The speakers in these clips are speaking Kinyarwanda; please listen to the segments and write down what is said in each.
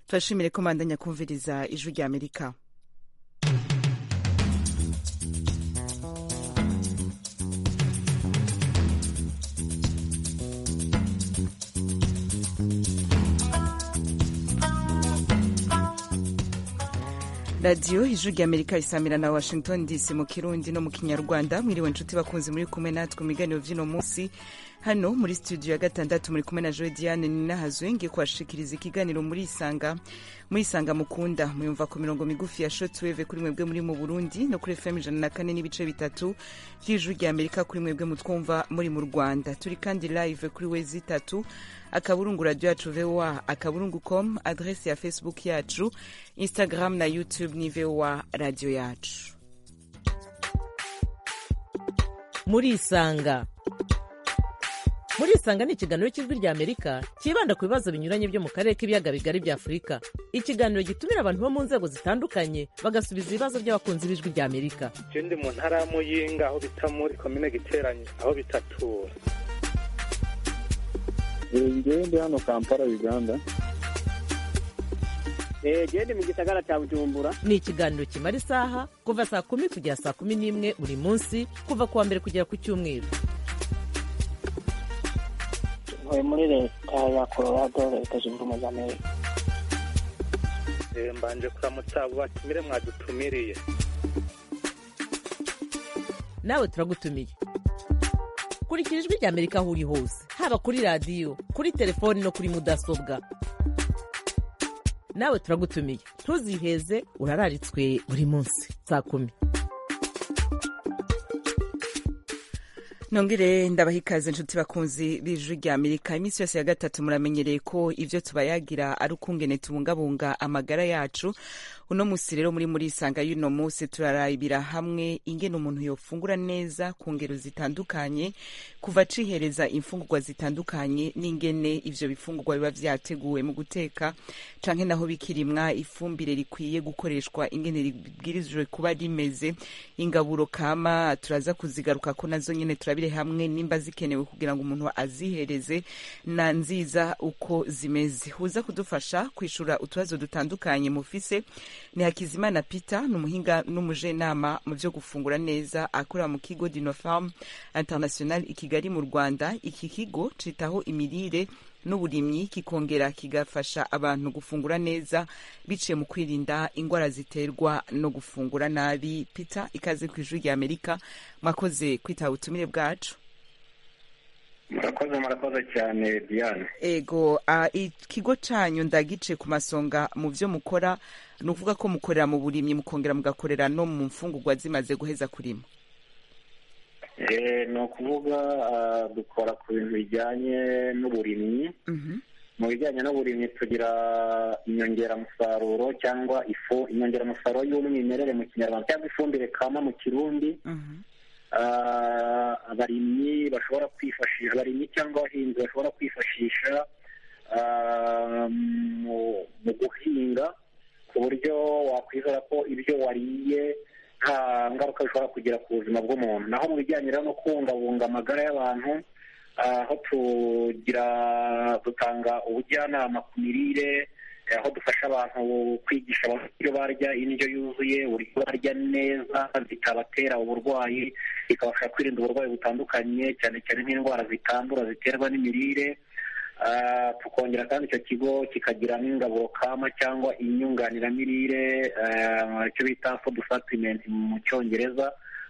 turashimire ko mbandanya kumviriza ijwi rya amerika radiyo ijwi rya amerika isamira na washington dc mu kirundi no mu kinyarwanda mwiriwe inshuti bakunzi muri kumwe natwe umuganiro by'uno munsi hano muri studio ya gatandatu muri kumwe na joe diane ninahazwe ngiye kuhashikiriza ikiganiro muri isanga muri isanga mukunda muyumva ku mirongo migufi ya shotweve kuri mwebwe muri mu burundi no kuri fm ijana na kane n'ibice bitatu ry'ijwi rya amerika kuri mwebwe mutwumva muri mu rwanda turi kandi live kuri wezi itatu akaburungu radiyo yacu voa akaburungu com adresi ya facebook yacu instagram na youtube ni voa radiyo yacu muri isanga muri isanga ni ikiganiro cy'ijwi rya amerika cyibanda ku bibazo binyuranye byo mu karere k'ibiyaga bigari bya afurika ikiganiro gitumira abantu bo mu nzego zitandukanye bagasubiza ibibazo by'abakunzi b'ijwi rya amerika je ndi mu ntara ya muyinga aho bita muri komine giteranyi aho bitatura ngewe ndi hano kampala uganda jewe ndi mu gisagara cya bujumbura ni ikiganiro kimara isaha kuva saa kumi kugera saa kumi n'imwe buri munsi kuva ku wa mbere kugera ku cyumweru ntuye muri leta ya colorado leta zunze ubumwe za amerika mbanje kuramutsa abo batumire mwadutumiriye nawe turagutumiye kurikira ijwi rya amerika aho uri hose haba kuri radiyo kuri telefoni no kuri mudasobwa nawe turagutumiye ntuziheze urararitswe buri munsi saa kumi nongere ndabaha ikaze inshuti bakunzi b'ijwi rya amerika iminsi yose ya gatatu muramenyereye ko ibyo tubayagira ari ukungene tubungabunga amagara yacu uno munsi rero muri muri isanga y'uno munsi turarabira hamwe ingene umuntu yofungura neza ku ngero zitandukanye kuva acihereza imfungurwa zitandukanye n'ingene ivyo bifungurwa biba vyateguwe mu guteka canke naho bikirimwa ifumbire rikwiye gukoreshwa ingene ribwirijwe kuba rimeze ingaburo kama turaza kuzigaruka ko nazo nyene turabira hamwe nimba zikenewe kugira ngo umuntu azihereze na nziza uko zimeze uza kudufasha kwishura utubazo dutandukanye mufise ni hakizimana peter ni umuhinga n'umujenama mu byo gufungura neza akorera mu kigo dinofarm international i kigali mu rwanda iki kigo citaho imirire n'uburimyi kikongera kigafasha abantu gufungura neza biciye mu kwirinda indwara ziterwa no gufungura nabi peter ikaze ku ijwi rya amerika mwakoze kwitaba ubutumire bwacu murakoze murakoze cyane diane ego uh, ikigo cyanyu ndagice ku masonga mu byo mukora ni ukuvuga ko mukorera mu burimyi mukongera mugakorera no mu mfungurwa zimaze guheza kurima ni ukuvuga dukora ku bintu bijyanye n'uburimyi mu bijyanye n'uburimyi tugira inyongeramusaruro cyangwa ifu inyongeramusaruro y'umwimerere mu kinyarwanda cyangwa ifumbire kama mu kirundi abarimyi bashobora kwifashisha abarimyi cyangwa abahinzi bashobora kwifashisha mu guhinga ku buryo wakwizera ko ibyo wariye nta ngaruka bishobora kugira ku buzima bw'umuntu naho mu bijyanye no kubungabunga amagara y'abantu aho tugira dutanga ubujyanama ku mirire aho dufasha abantu kwigisha abantu uburyo barya indyo yuzuye uburyo barya neza zikabatera uburwayi bikabafasha kwirinda uburwayi butandukanye cyane cyane nk'indwara zitandura ziterwa n'imirire tukongera kandi icyo kigo kikagira n'ingaburo kama cyangwa inyunganiramirire icyo bita food supplement mu cyongereza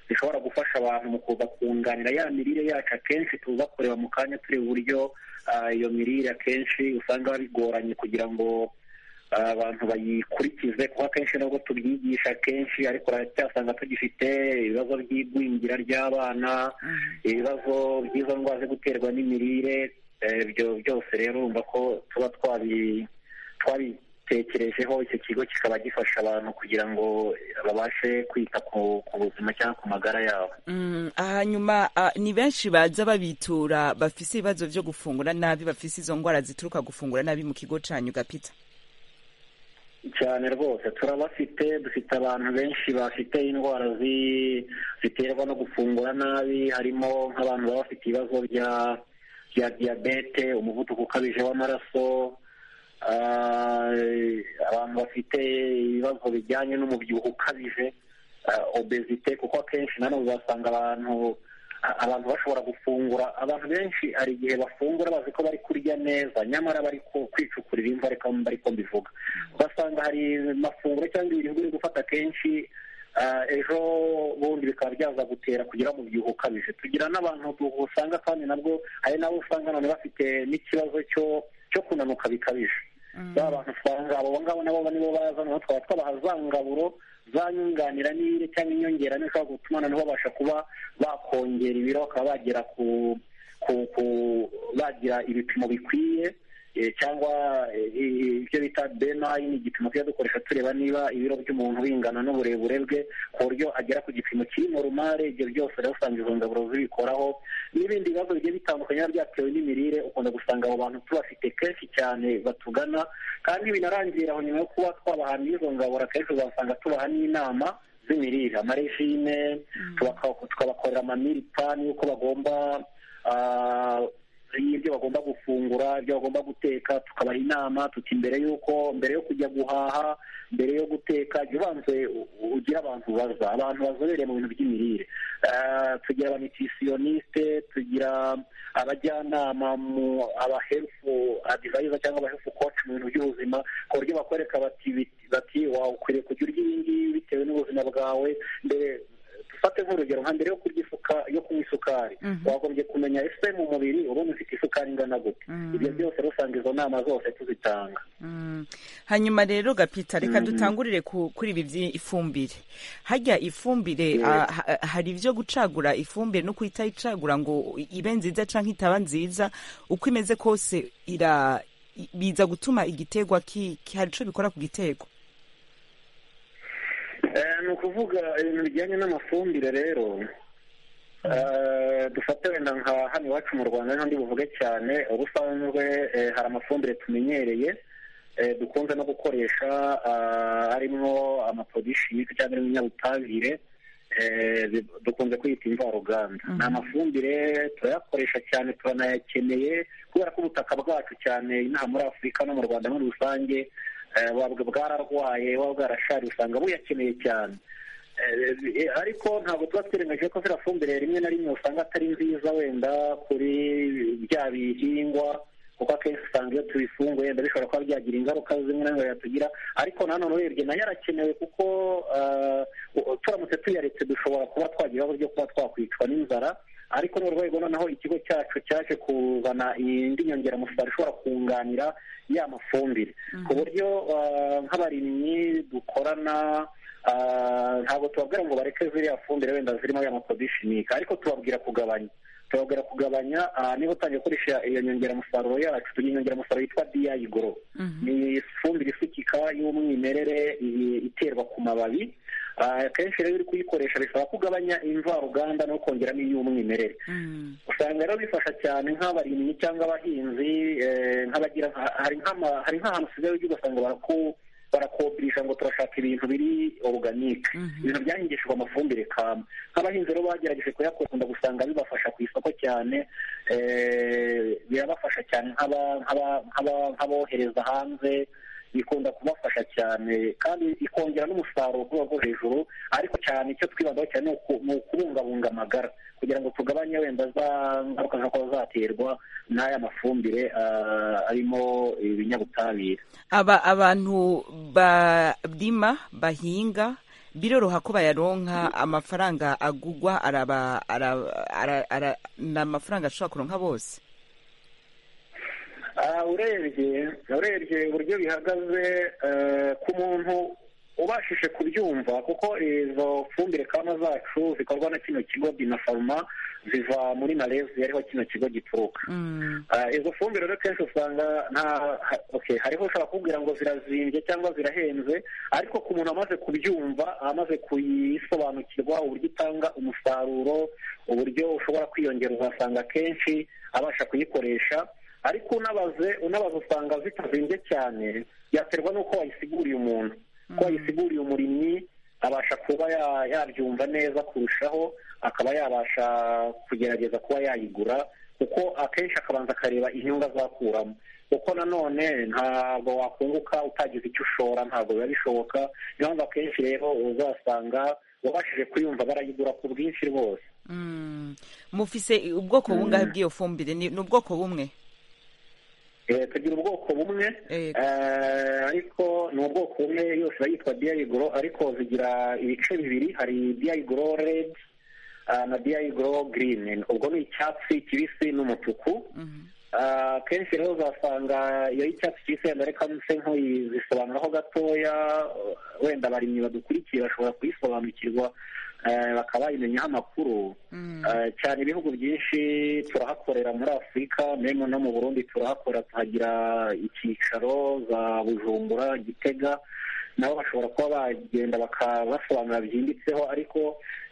zishobora gufasha abantu mu kuza kunganira ya mirire yacu akenshi tuza kureba mu kanya turi buryo iyo mirire akenshi usanga bigoranye kugira ngo abantu bayikurikize kuko akenshi nubwo tubyigisha kenshi ariko uracyasanga tugifite ibibazo by'igwingira ry'abana ibibazo by'izo ndwara zo guterwa n'imirire ibyo byose rero urumva ko tuba twabitekerejeho icyo kigo kikaba gifasha abantu kugira ngo babashe kwita ku buzima cyangwa ku magara yabo hanyuma ni benshi baza babitura bafise ibibazo byo gufungura nabi bafise izo ndwara zituruka gufungura nabi mu kigo cyanyu gapita cyane rwose turabafite dufite abantu benshi bafite indwara ziterwa no gufungura nabi harimo nk'abantu baba bafite ibibazo bya bya diyabete umuvuduko ukabije w'amaraso abantu bafite ibibazo bijyanye n'umubyibuho ukabije obezite kuko akenshi nanone uzasanga abantu abantu bashobora gufungura abantu benshi hari igihe bafungura bazi ko bari kurya neza nyamara bari kwicukurira imva ariko mbivuga ugasanga hari amafunguro cyangwa ibiribwa uri gufata kenshi ejo bundi bikaba byaza gutera kugira umubyibuho ukabije tugira n'abantu usanga kandi nabwo hari n'abo usanga none bafite n'ikibazo cyo kunanuka bikabije ba bantu usanga abo ngabo nabo nibo baza naho twaba twabaha za ngaburo za nyunganira n'ibiri cyangwa inyongera n'ishobora gutuma noneho babasha kuba bakongera ibiro bakaba bagera ku bagira ibipimo bikwiye cyangwa ibyo bita benayi ni igipimo tujya dukoresha tureba niba ibiro by'umuntu bingana n'uburebure bwe ku buryo agera ku gipimo kiri norumare ibyo byose rero usanga izo ngaburo zibikoraho n'ibindi bibazo bigiye bitandukanye biba byatewe n'imirire ukunda gusanga abo bantu tubafite kenshi cyane batugana kandi binarangira aho nyuma yo kuba twabahana izo ngaburo akenshi uzasanga tubaha n'inama z'imirire amarejime tukabakorera amamiri pani y'uko bagomba ibyo bagomba gufungura ibyo bagomba guteka tukabaha inama tuti mbere y'uko mbere yo kujya guhaha mbere yo guteka jya ubanze ugire abantu baza abantu bazobereye mu bintu by'imirire tugira abanutritioniste tugira abajyanama mu abahefu adivayiza cyangwa abahefu koci mu bintu by'ubuzima ku buryo bakwereka bati bati ukwiriye kujya urya ibi ngibi bitewe n'ubuzima bwawe mbere dufate nk'urugero nka mbere yo kurya ifuka yo kunywa isukari wagombye kumenya ese mu mubiri ubona ufite isukari ingana gute ibyo byose rusanga izo nama zose tuzitanga hanyuma rero gapita reka dutangurire kuri ibi by'ifumbire hajya ifumbire hari ibyo gucagura ifumbire no kuyitayicagura ngo ibe nziza cyangwa itaba nziza uko imeze kose biza gutuma igiterwa hari icyo bikora ku gitego ni ukuvuga ibintu bijyanye n'amafumbire rero dufate wenda nka hano iwacu mu rwanda n'andi buvuge cyane ubusanzwe hari amafumbire tumenyereye dukunze no gukoresha harimo amaprodishimike cyangwa ibinyabutabire dukunze kwita imvaruganda ni amafumbire turayakoresha cyane turanayakeneye kubera ko ubutaka bwacu cyane inaha muri afurika no mu rwanda muri rusange bwararwaye buba bwarashari usanga buyakeneye cyane ariko ntabwo tuba twirengagije ko ziriya fumbire rimwe na rimwe usanga atari nziza wenda kuri bya bihingwa kuko akenshi usanga iyo tubifunguye wenda bishobora kuba byagira ingaruka zimwe na zimwe yatugira ariko nanone urebye nayo arakenewe kuko turamutse tuyaretse dushobora kuba twagira uburyo kuba twakwicwa n'inzara ariko ni urwego noneho ikigo cyacu cyaje kuzana indi nyongeramusaruro ishobora kunganira ya mafumbire ku buryo nk'abarimyi dukorana ntabwo tubabwira ngo bareke ziriya fumbire wenda zirimo ya maprodishimike ariko tubabwira kugabanya tubabwira kugabanya niba utangiye gukoresha iyo nyongeramusaruro yacu tugira inyongeramusaruro yitwa diyayigoro ni ifumbire isukika y'umwimerere iterwa ku mababi akenshi rero uri kuyikoresha bisaba ko ugabanya imvaruganda no kongeramo iy'umwimerere usanga rero bifasha cyane nk'abarimyi cyangwa abahinzi nk'abagira hari nk'ahantu usigaye ujya ugasanga barakobirisha ngo turashaka ibintu biri oruganike ibintu byahingishijwe amafumbire kama nk'abahinzi rero bagerageje kuyakunda gusanga bibafasha ku isoko cyane birabafasha cyane nk'abohereza hanze ikunda kubafasha cyane kandi ikongera n'umusaruro ku rwego hejuru ariko cyane icyo twibandaho cyane ni ukubungabunga amagara kugira ngo tugabanye wenda za ngaruka nka kuba zaterwa n'aya mafumbire arimo ibinyabutabire aba abantu barima bahinga biroroha ko bayaronka amafaranga agugwa ni amafaranga ashobora kuronka bose urebye urebye uburyo bihagaze ku muntu ubashije kubyumva kuko izo fumbire kama zacu zikorwa na kino kigo dinafaruma ziva muri malezi ariho kino kigo gituruka izo fumbire rero kenshi usanga nta hariho ushobora kubwira ngo zirazimbye cyangwa zirahenze ariko ku muntu amaze kubyumva amaze kuyisobanukirwa uburyo itanga umusaruro uburyo ushobora kwiyongera uzasanga kenshi abasha kuyikoresha ariko unabaze unabaze usanga zitazimbye cyane byaterwa n'uko wayisiguriye umuntu ko wayisiguriye umurimyi abasha kuba yabyumva neza kurushaho akaba yabasha kugerageza kuba yayigura kuko akenshi akabanza akareba inyungu azakuramo kuko nanone ntabwo wakunguka utagize icyo ushora ntabwo biba bishoboka niyo mpamvu akenshi rero uzasanga wabashije kuyumva barayigura ku bwinshi rwose mufise ubwoko bungahe bw'iyo fumbire ni ni ubwoko bumwe Eh, tugira ubwoko bumwe Eh. eh, ariko ni ubwoko bumwe yose iba yitwa diayigoro ariko zigira ibice bibiri hari diayigoro red ah, na diayigoro green ubwo ni icyatsi kibisi n'umutuku Ah, kenshi rero uzasanga iyo y'icyatsi kibisi wenda reka nse nkuyizisobanuraho gatoya wenda abarimyi badukurikiye bashobora kuyisobanukirwa eh, bakaba bayimenyaho amakuru Eh, cyane ibihugu byinshi turahakorera muri afurika memo no mu burundi turahakorera tuhagira icyicaro za bujumbura gitega nabo bashobora kuba bagenda bakabasobanura byimbitseho ariko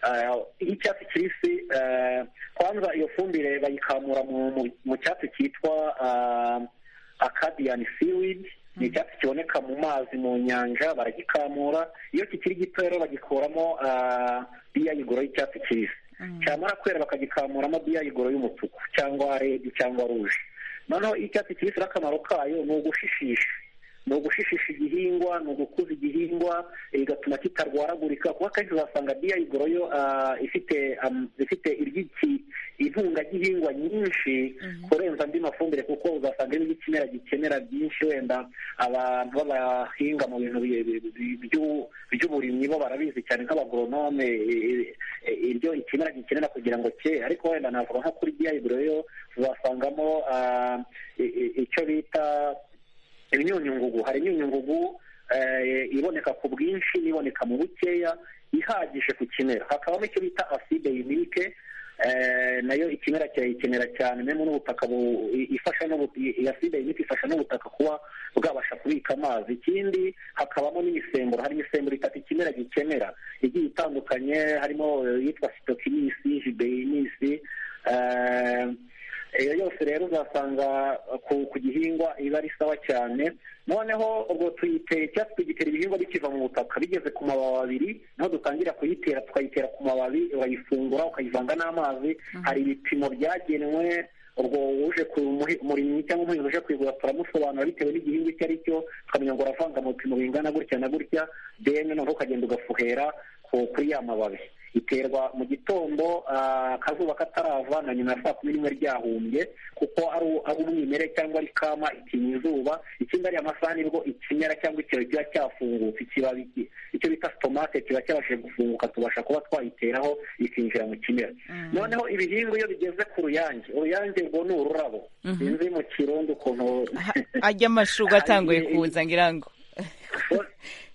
eh, y'icyatsi kibisi eh, kwanza iyo fumbire bayikamura mu, mu, mu cyatsi cyitwa ah, acadian seaweed ni icyatsi kiboneka mu mazi mu nyanja baragikamura iyo kikiri gito rero bagikuramo biyayigoro y'icyatsi kibisi cyamara kwera bakagikamuramo biyayigoro y'umutuku cyangwa redi cyangwa ruje noneho icyatsi kibisi rero akamaro kayo ni ugushishisha ni ugushishisha igihingwa ni ugukuza igihingwa eh, bigatuma kitarwaragurika kuko akenshi uzasanga biyayigoro yo ah, ifite am- ifite iry'iki intungagihingwa nyinshi kurenza andi mafumbire kuko uzasanga ari ikimera gikenera byinshi wenda abantu b'abahinga mu bintu bi- bi- bi- by'u- by'uburimyi bo barabizi cyane nk'abagoronome eh, eh, ibyo ikimera gikenera kugira ngo cye ariko wenda navuga nko kuri diyayiburo yo uzasangamo ah, i- i- icyo bita imyunyungugu hari imyunyungugu eh, iboneka ku bwinshi n'iboneka mu bukeya ihagije ku kimera hakabamo icyo bita aside yunike nayo ikimera kirayikenera cyane memo n'ubutaka bu- i- ifasha n'ubu- i- iyi aside yunike ifasha n'ubutaka kuba bwabasha kubika amazi ikindi hakabamo n'imisemburo hari imisemburo itatu ikimera gikenera igiye itandukanye harimo eh, iyitwa sitokinisi jibeyinisi iyo yose rero uzasanga ku, ku gihingwa iba ari sawa cyane noneho ubwo tuyitera icyatsi tugitera ibihingwa bikiva mu butaka bigeze ku mababi abiri niho dutangira kuyitera tukayitera ku mababi urayifungura ukayivanga n'amazi hari ibipimo byagenwe ubwo uje ku muhi- murimyi cyangwa umuhinzi uje kuyigura turamusobanura bitewe n'igihingwa icyo ari cyo tukamenya ngo uravanga mu bipimo bingana gutya na gutya then noneho ukagenda ugafuhera ku- kuri ya mababi iterwa mu gitondo ah, akazuba katarava na nyuma ya saa kumi n'imwe ryahumbye kuko ari u- ari umwimerere cyangwa ari kama ikinya izuba ikindi ari amasaha nibwo ikimera cyangwa ikibabi kiba cyafungutse ikibabi ki- icyo bita sitomate kiba cyabashije gufunguka tubasha kuba twayiteraho ikinjira mu kimera noneho ibihingwa iyo bigeze ku ruyange uruyange rwo ni ururabo sinzi mu kirundi ukuntu ajya amashurwe atanguye kuza ngira ngo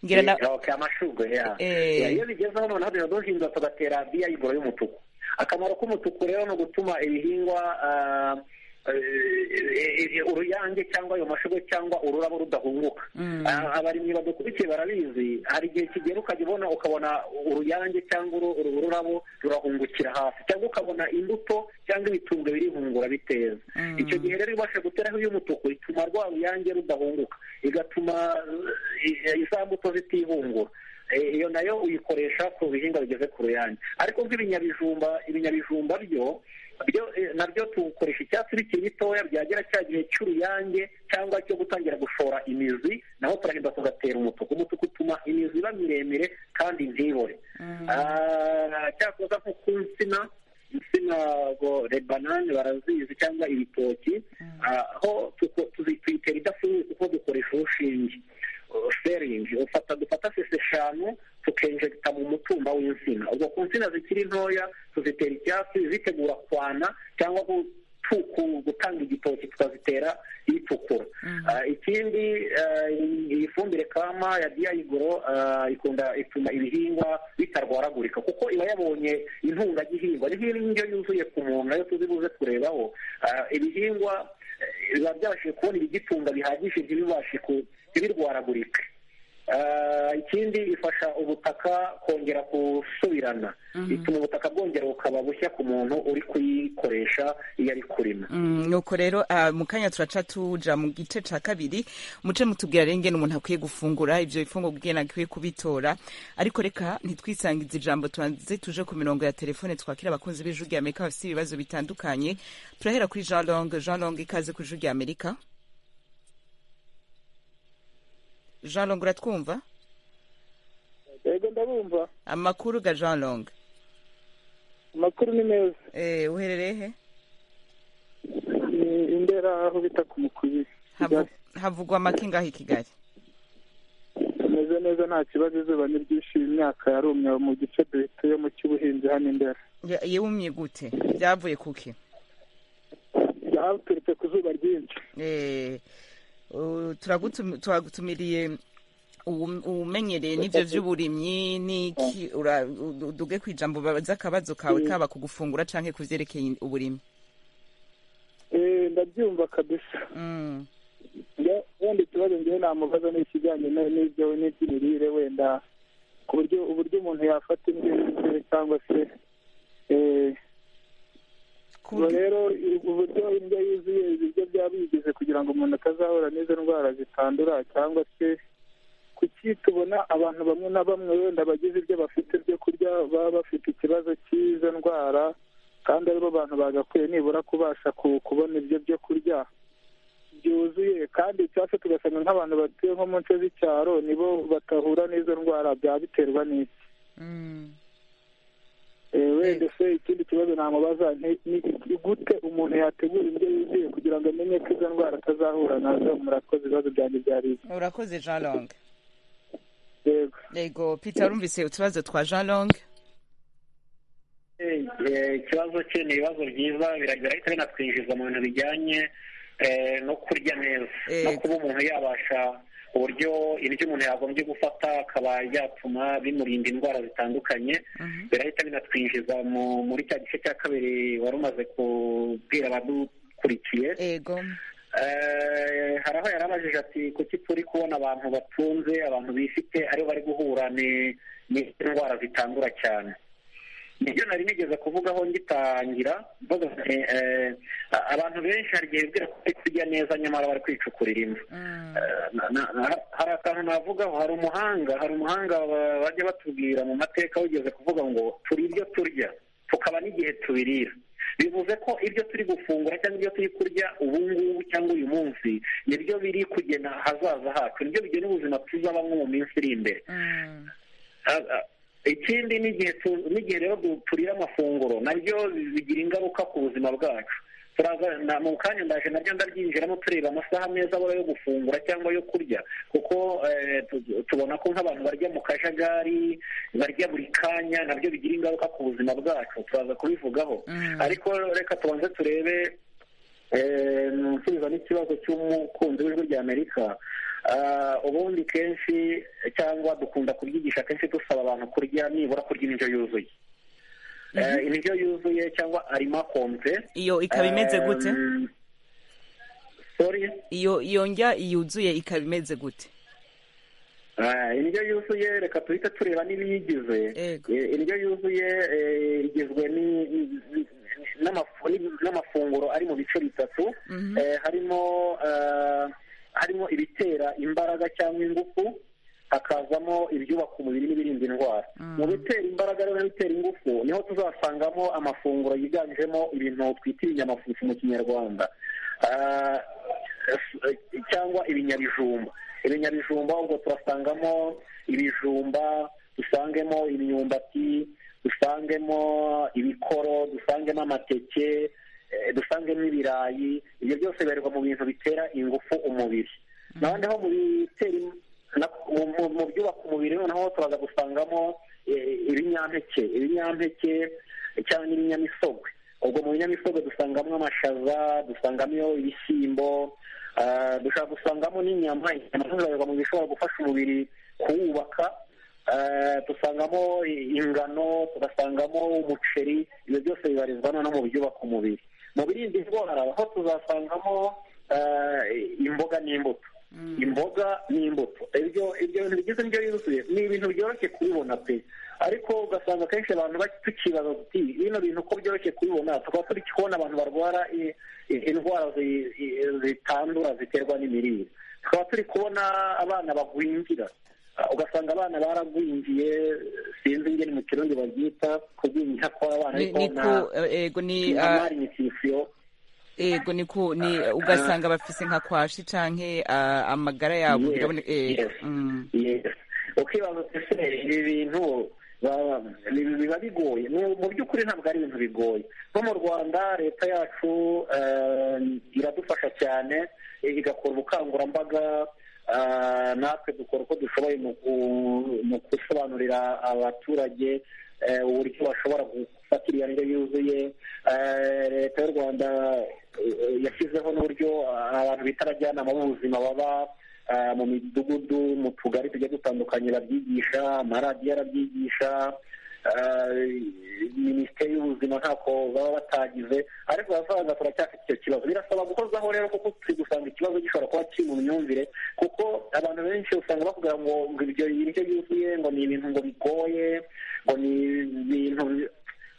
ngira na Okay, amashugwe ya Eh. Ya, iyo bigezeho noneho tuba duhinga tugatera diyayigoro y'umutuku akamaro k'umutuku rero ni ugutuma ibihingwa ah, eh, eh, eh, uruyange cyangwa ayo mashugwe cyangwa ururabo rudahunguka Ah, abarimyi badukurikiye barabizi hari igihe kigera ukajya ubona ukabona uruyange cyangwa uru- uru rurabo rurahungukira hasi cyangwa ukabona imbuto cyangwa ibitumbwe birihungura biteza icyo gihe rero ibasha guteraho iy'umutuku ituma rwa ruyange rudahunguka igatuma eh, za mbuto zitihungura Eh, iyo nayo uyikoresha ku bihingwa bigeze ku ruyange ariko nk'ibinyabijumba ibinyabijumba byo byo eh, nabyo tukoresha icyatsi bikiri bitoya byagera cya gihe cy'uruyange cyangwa cyo gutangira gushora imizi naho turagenda tugatera umutuku umutuku utuma imizi iba miremire kandi ntibore Ah, cyakoza nko ku nsina insina ngo rebanani barazizi cyangwa ibitoki ah, aho tuko- tuzi- tuyitera idafunguye kuko dukoresha urushinge uh, seringi ufata dufata sesi eshanu tukenjegita mu mutumba w'insina ubwo ku nsina zikiri ntoya tuzitera icyatsi zitegura kwana cyangwa gutu- ku- gutanga igitoki tukazitera itukura Ah, ikindi ah, iyi fumbire kama ya diyayigoro ah, ikunda ituma ibihingwa bitarwaragurika kuko iba yabonye intungagihingwa ni nk'indyo yuzuye ku muntu nayo tuzi buze kurebaho Ah, ibihingwa eh, biba byabashije kubona ibigitunga bihagije ntibibashe ku- ntibirwaragurike Ah, ikindi ifasha ubutaka kongera gusubirana ituma ubutaka bwongera bukaba bushya ku muntu uri kuyikoresha iyo ari kurima Mm, nuko rero ah, mu kanya turaca tuja mu gice ca kabiri muce mutubwira rero ingene umuntu akwiye gufungura ivyo bifungurwa ingene akwiye kubitora ariko reka ntitwisangize ijambo tubanze tuje ku mirongo ya telefone twakira abakunzi b'ijwi rya amerika bafise ibibazo bitandukanye turahera kuri jean long jean long ikaze ku ijwi rya amerika jean longo uratwumva yego ndabumva amakuru ga jean longo amakuru ni meza eh uherereye he Ni indera aho bita ku mukubiri Havu- havugwa amakingaho i kigali tumeze neza nta kibazo izuba ni ryinshi imyaka yarumye mu gice duhita yo mu cy'ubuhinzi hano indera Ya- yumye gute byavuye kuki yaturutse ku zuba ryinshi Eh, uh, turagutum- turagutumiriye uwu- uwumenyereye n'ibyo by'uburimyi n'iki ura- u- duge ku ijambo babaza akabazo kawe kaba ku gufungura canke ku vyerekeye uburimyi Eh, ndabyumva kabisa Mm, Nge- wenda ikibazo ngewe namubaza ni ikijyanye na- n'ibyo n'iby'imirire wenda ku buryo uburyo umuntu yafata indyo yuzuye cyangwa se eh, ku ubwo buryo- rero ubwo buryo indyo yuzuye ibiryo byaba bigize kugira ngo umuntu atazahura n'izo ndwara zitandura cyangwa se kuki tubona abantu bamwe na bamwe wenda bagize ibyo bafite byo kurya baba bafite ikibazo cy'izo ndwara kandi aribo bantu bagakwiye nibura kubasha ku- kubona ibyo byo kurya byuzuye kandi cyangwa se tugasanga nk'abantu batuye nko mu nce z'icyaro nibo batahura n'izo ndwara byaba biterwa n'iki Mm. Eh, wenda se ikindi kibazo namubaza ni- ni ni gute umuntu yategura indyo yuzuye kugira ngo amenye ko izo ndwara atazahura nazo murakoze ibibazo byanjye byariye urakoze jean long yego yego peter urumvise utubazo twa jean long Eh, eh, ikibazo cye ni ibibazo byiza biragenda binatwinjiza mu bintu bijyanye eh, no kurya neza Eh. no kuba umuntu yabasha uburyo indyo umuntu yagombye gufata akaba yatuma bimurinda indwara zitandukanye Mhm. birahita binatwinjiza mu- muri cya gice cya kabiri wari umaze kubwira abadukurikiye yego Eh, hari aho yarabajije ati kuki turi kubona abantu batunze abantu bifite aribo bari guhura ni- n'indwara zitandura cyane nibyo nari nigeze kuvugaho ngitangira mvuga nti, eh, a- abantu benshi hari igihe bibwira ko bari kurya neza nyamara bari kwicukurira imva Mm, na- na- na- hari akantu navugaho hari umuhanga hari umuhanga ba- bajya batubwira mu mateka wigeze kuvuga ngo turi ibyo turya tukaba n'igihe tubirira bivuze ko ibyo turi gufungura cyangwa ibyo turi kurya ubu ngubu cyangwa uyu munsi nibyo biri kugena ahazaza hacu nibyo bigena ubuzima tuzabamo mu minsi iri imbere mm, Ah, ah, ikindi n'igihe tu- n'igihe rero du- turira amafunguro nabyo bigira ingaruka ku buzima bwacu turaza na- mu kanya ndaje nabyo ndabyinjiramo tureba amasaha meza abura yo gufungura cyangwa yo kurya kuko eh, tu- tubona ko nk'abantu barya mu kajagari barya buri kanya nabyo bigira ingaruka ku buzima bwacu turaza kubivugaho Mm. ariko reka tubanze turebe eh, nsubiza n'ikibazo cy'umukunzi w'ijwi ry'amerika Ah, ubundi kenshi cyangwa dukunda kubyigisha kenshi dusaba abantu kurya nibura kurya indyo yuzuye Eh, indyo yuzuye cyangwa arima kompe iyo ikaba imeze gute sori iyo iyo ndya yuzuye ikaba imeze gute Ah, indyo yuzuye reka tuhite tureba n'ibiyigize Yego. Eh, indyo yuzuye eh, igizwe ni- ni- n'amafu- ni- n'amafunguro ari mu bice bitatu Mhm. Eh, harimo ah, harimo ibitera imbaraga cyangwa ingufu hakazamo ibyubaka umubiri n'ibirinda indwara mu bitera imbaraga rero n'ibitera ingufu niho tuzasangamo amafunguro yiganjemo ibintu twita ibinyamafufu mu kinyarwanda Ah, eh, cyangwa ibinyabijumba ibinyabijumba ubwo turasangamo ibijumba dusangemo imyumbati dusangemo ibikoro dusangemo amateke eh, dusangemo ibirayi ibyo byose bibarirwa mu bintu bitera ingufu umubiri naho naho mu bitera im- na- mu- mu- mu byubaka umubiri noneho turaza gusangamo eh, ibinyampeke ibinyampeke cyangwa n'ibinyamisogwe ubwo mu binyamisogwe dusangamo amashaza dusangamo ibishyimbo ah, dushobora gusangamo n'inyama inyama zibarirwa mu bishobora gufasha umubiri kuwubaka ah, dusangamo i- ingano tugasangamo umuceri ibyo byose bibarizwa noneho mu byubaka umubiri mu birinda indwara ho tuzasangamo ah, imboga n'imbuto imboga n'imbuto ibyo ibyo bintu bigize indyo yuzuye ni ibintu byoroshye kubibona pe ariko ugasanga akenshi abantu baki- tukibaza tuti bino bintu uko byoroshye kubibona tukaba turi kubona abantu barwara i- i- indwara zi- i- zitandura ziterwa n'imirire tukaba turi kubona abana bagwingira Ah, ugasanga abana baragwingiye sinzi ingene mu kirundi babyita kugwingira kw'abana ni ariko ni na ku eh, yego ni na ah, malnutrition ego niko ni ugasanga bafise nka kwashi canke ah, amagara yabo Yes, bigabone eh yes. Yes. ukibaza ese ibi bintu ba- bi- biba bigoye Mu- mu by'ukuri ntabwo ari ibintu bigoye nko mu rwanda leta yacu eh, iradufasha cyane eh, igakora ubukangurambaga eh, natwe dukora uko dushoboye mu ku- mu gusobanurira abaturage eh, uburyo bashobora gufata iyo ndyo yuzuye Eh, leta y'u rwanda eh, yashyizeho n'uburyo eh, abantu bita abajyanama b'ubuzima baba eh, mu midugudu mu tugari tugiye dutandukanye babyigisha amaradiyo arabyigisha eh, minisiteri y'ubuzima ntako baba batagize ariko baravuga turacyafite icyo kibazo birasaba guhozaho rero kuko turi gusanga ikibazo gishobora kuba kiri mu myumvire kuko abantu benshi usanga bavuga ngo ngo ibyo indyo yuzuye ngo ni ibintu ngo bigoye ngo ni ibintu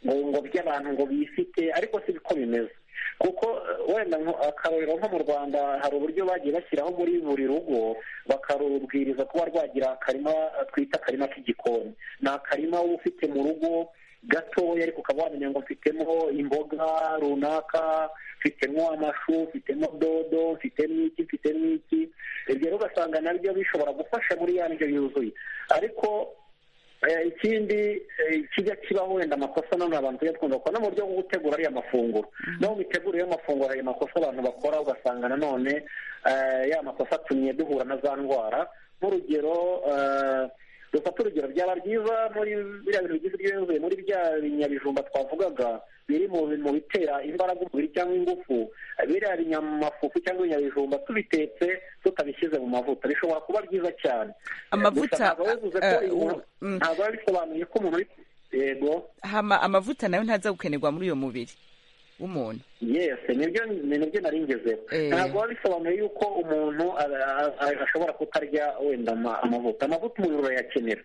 ngo ngo by'abantu ngo bifite ariko si ko bimeze kuko eh, wenda nko- akarorero nko mu rwanda hari uburyo bagiye bashyiraho muri buri rugo bakarubwiriza kuba rwagira akarima eh, twita akarima k'igikoni ni akarima uba ufite mu rugo gatoya ariko ukaba wamenya ngo mfitemo imboga runaka mfitemo amashu mfitemo dodo mfitemo iki mfitemo iki ibyo rero ugasanga nabyo bishobora gufasha muri ya ndyo yuzuye ariko Eh, ikindi eh, kijya kibaho wenda amakosa none abantu tujya twumva ko no mu buryo bwo gutegura ariya mafunguro no mu mitegurire y'amafunguro hari amakosa abantu bakora ugasanga nanone eh, ya makosa atumye duhura na za ndwara nk'urugero eh, dufata urugero byaba byiza muri biriya bintu bigize ibyo yuzuye muri bya binyabijumba twavugaga biri mu mu bitera imbaraga umubiri cyangwa ingufu eh, biriya binyamafufu cyangwa ibinyabijumba tubitetse tutabishyize mu mavuta bishobora kuba byiza cyane Amavuta, Gusa ntabwo bivuze ko eh, umuntu- u- mm. ntabwo biba bisobanuye ko umuntu ari- yego hama amavuta nayo ntaza gukenerwa muri uyo mubiri w'umuntu yes nibyo nibyo nari ngezeho Eh. ntabwo biba bisobanuye yuko umuntu a- a- a- ashobora kutarya wenda ama- amavuta amavuta umubiri urayakenera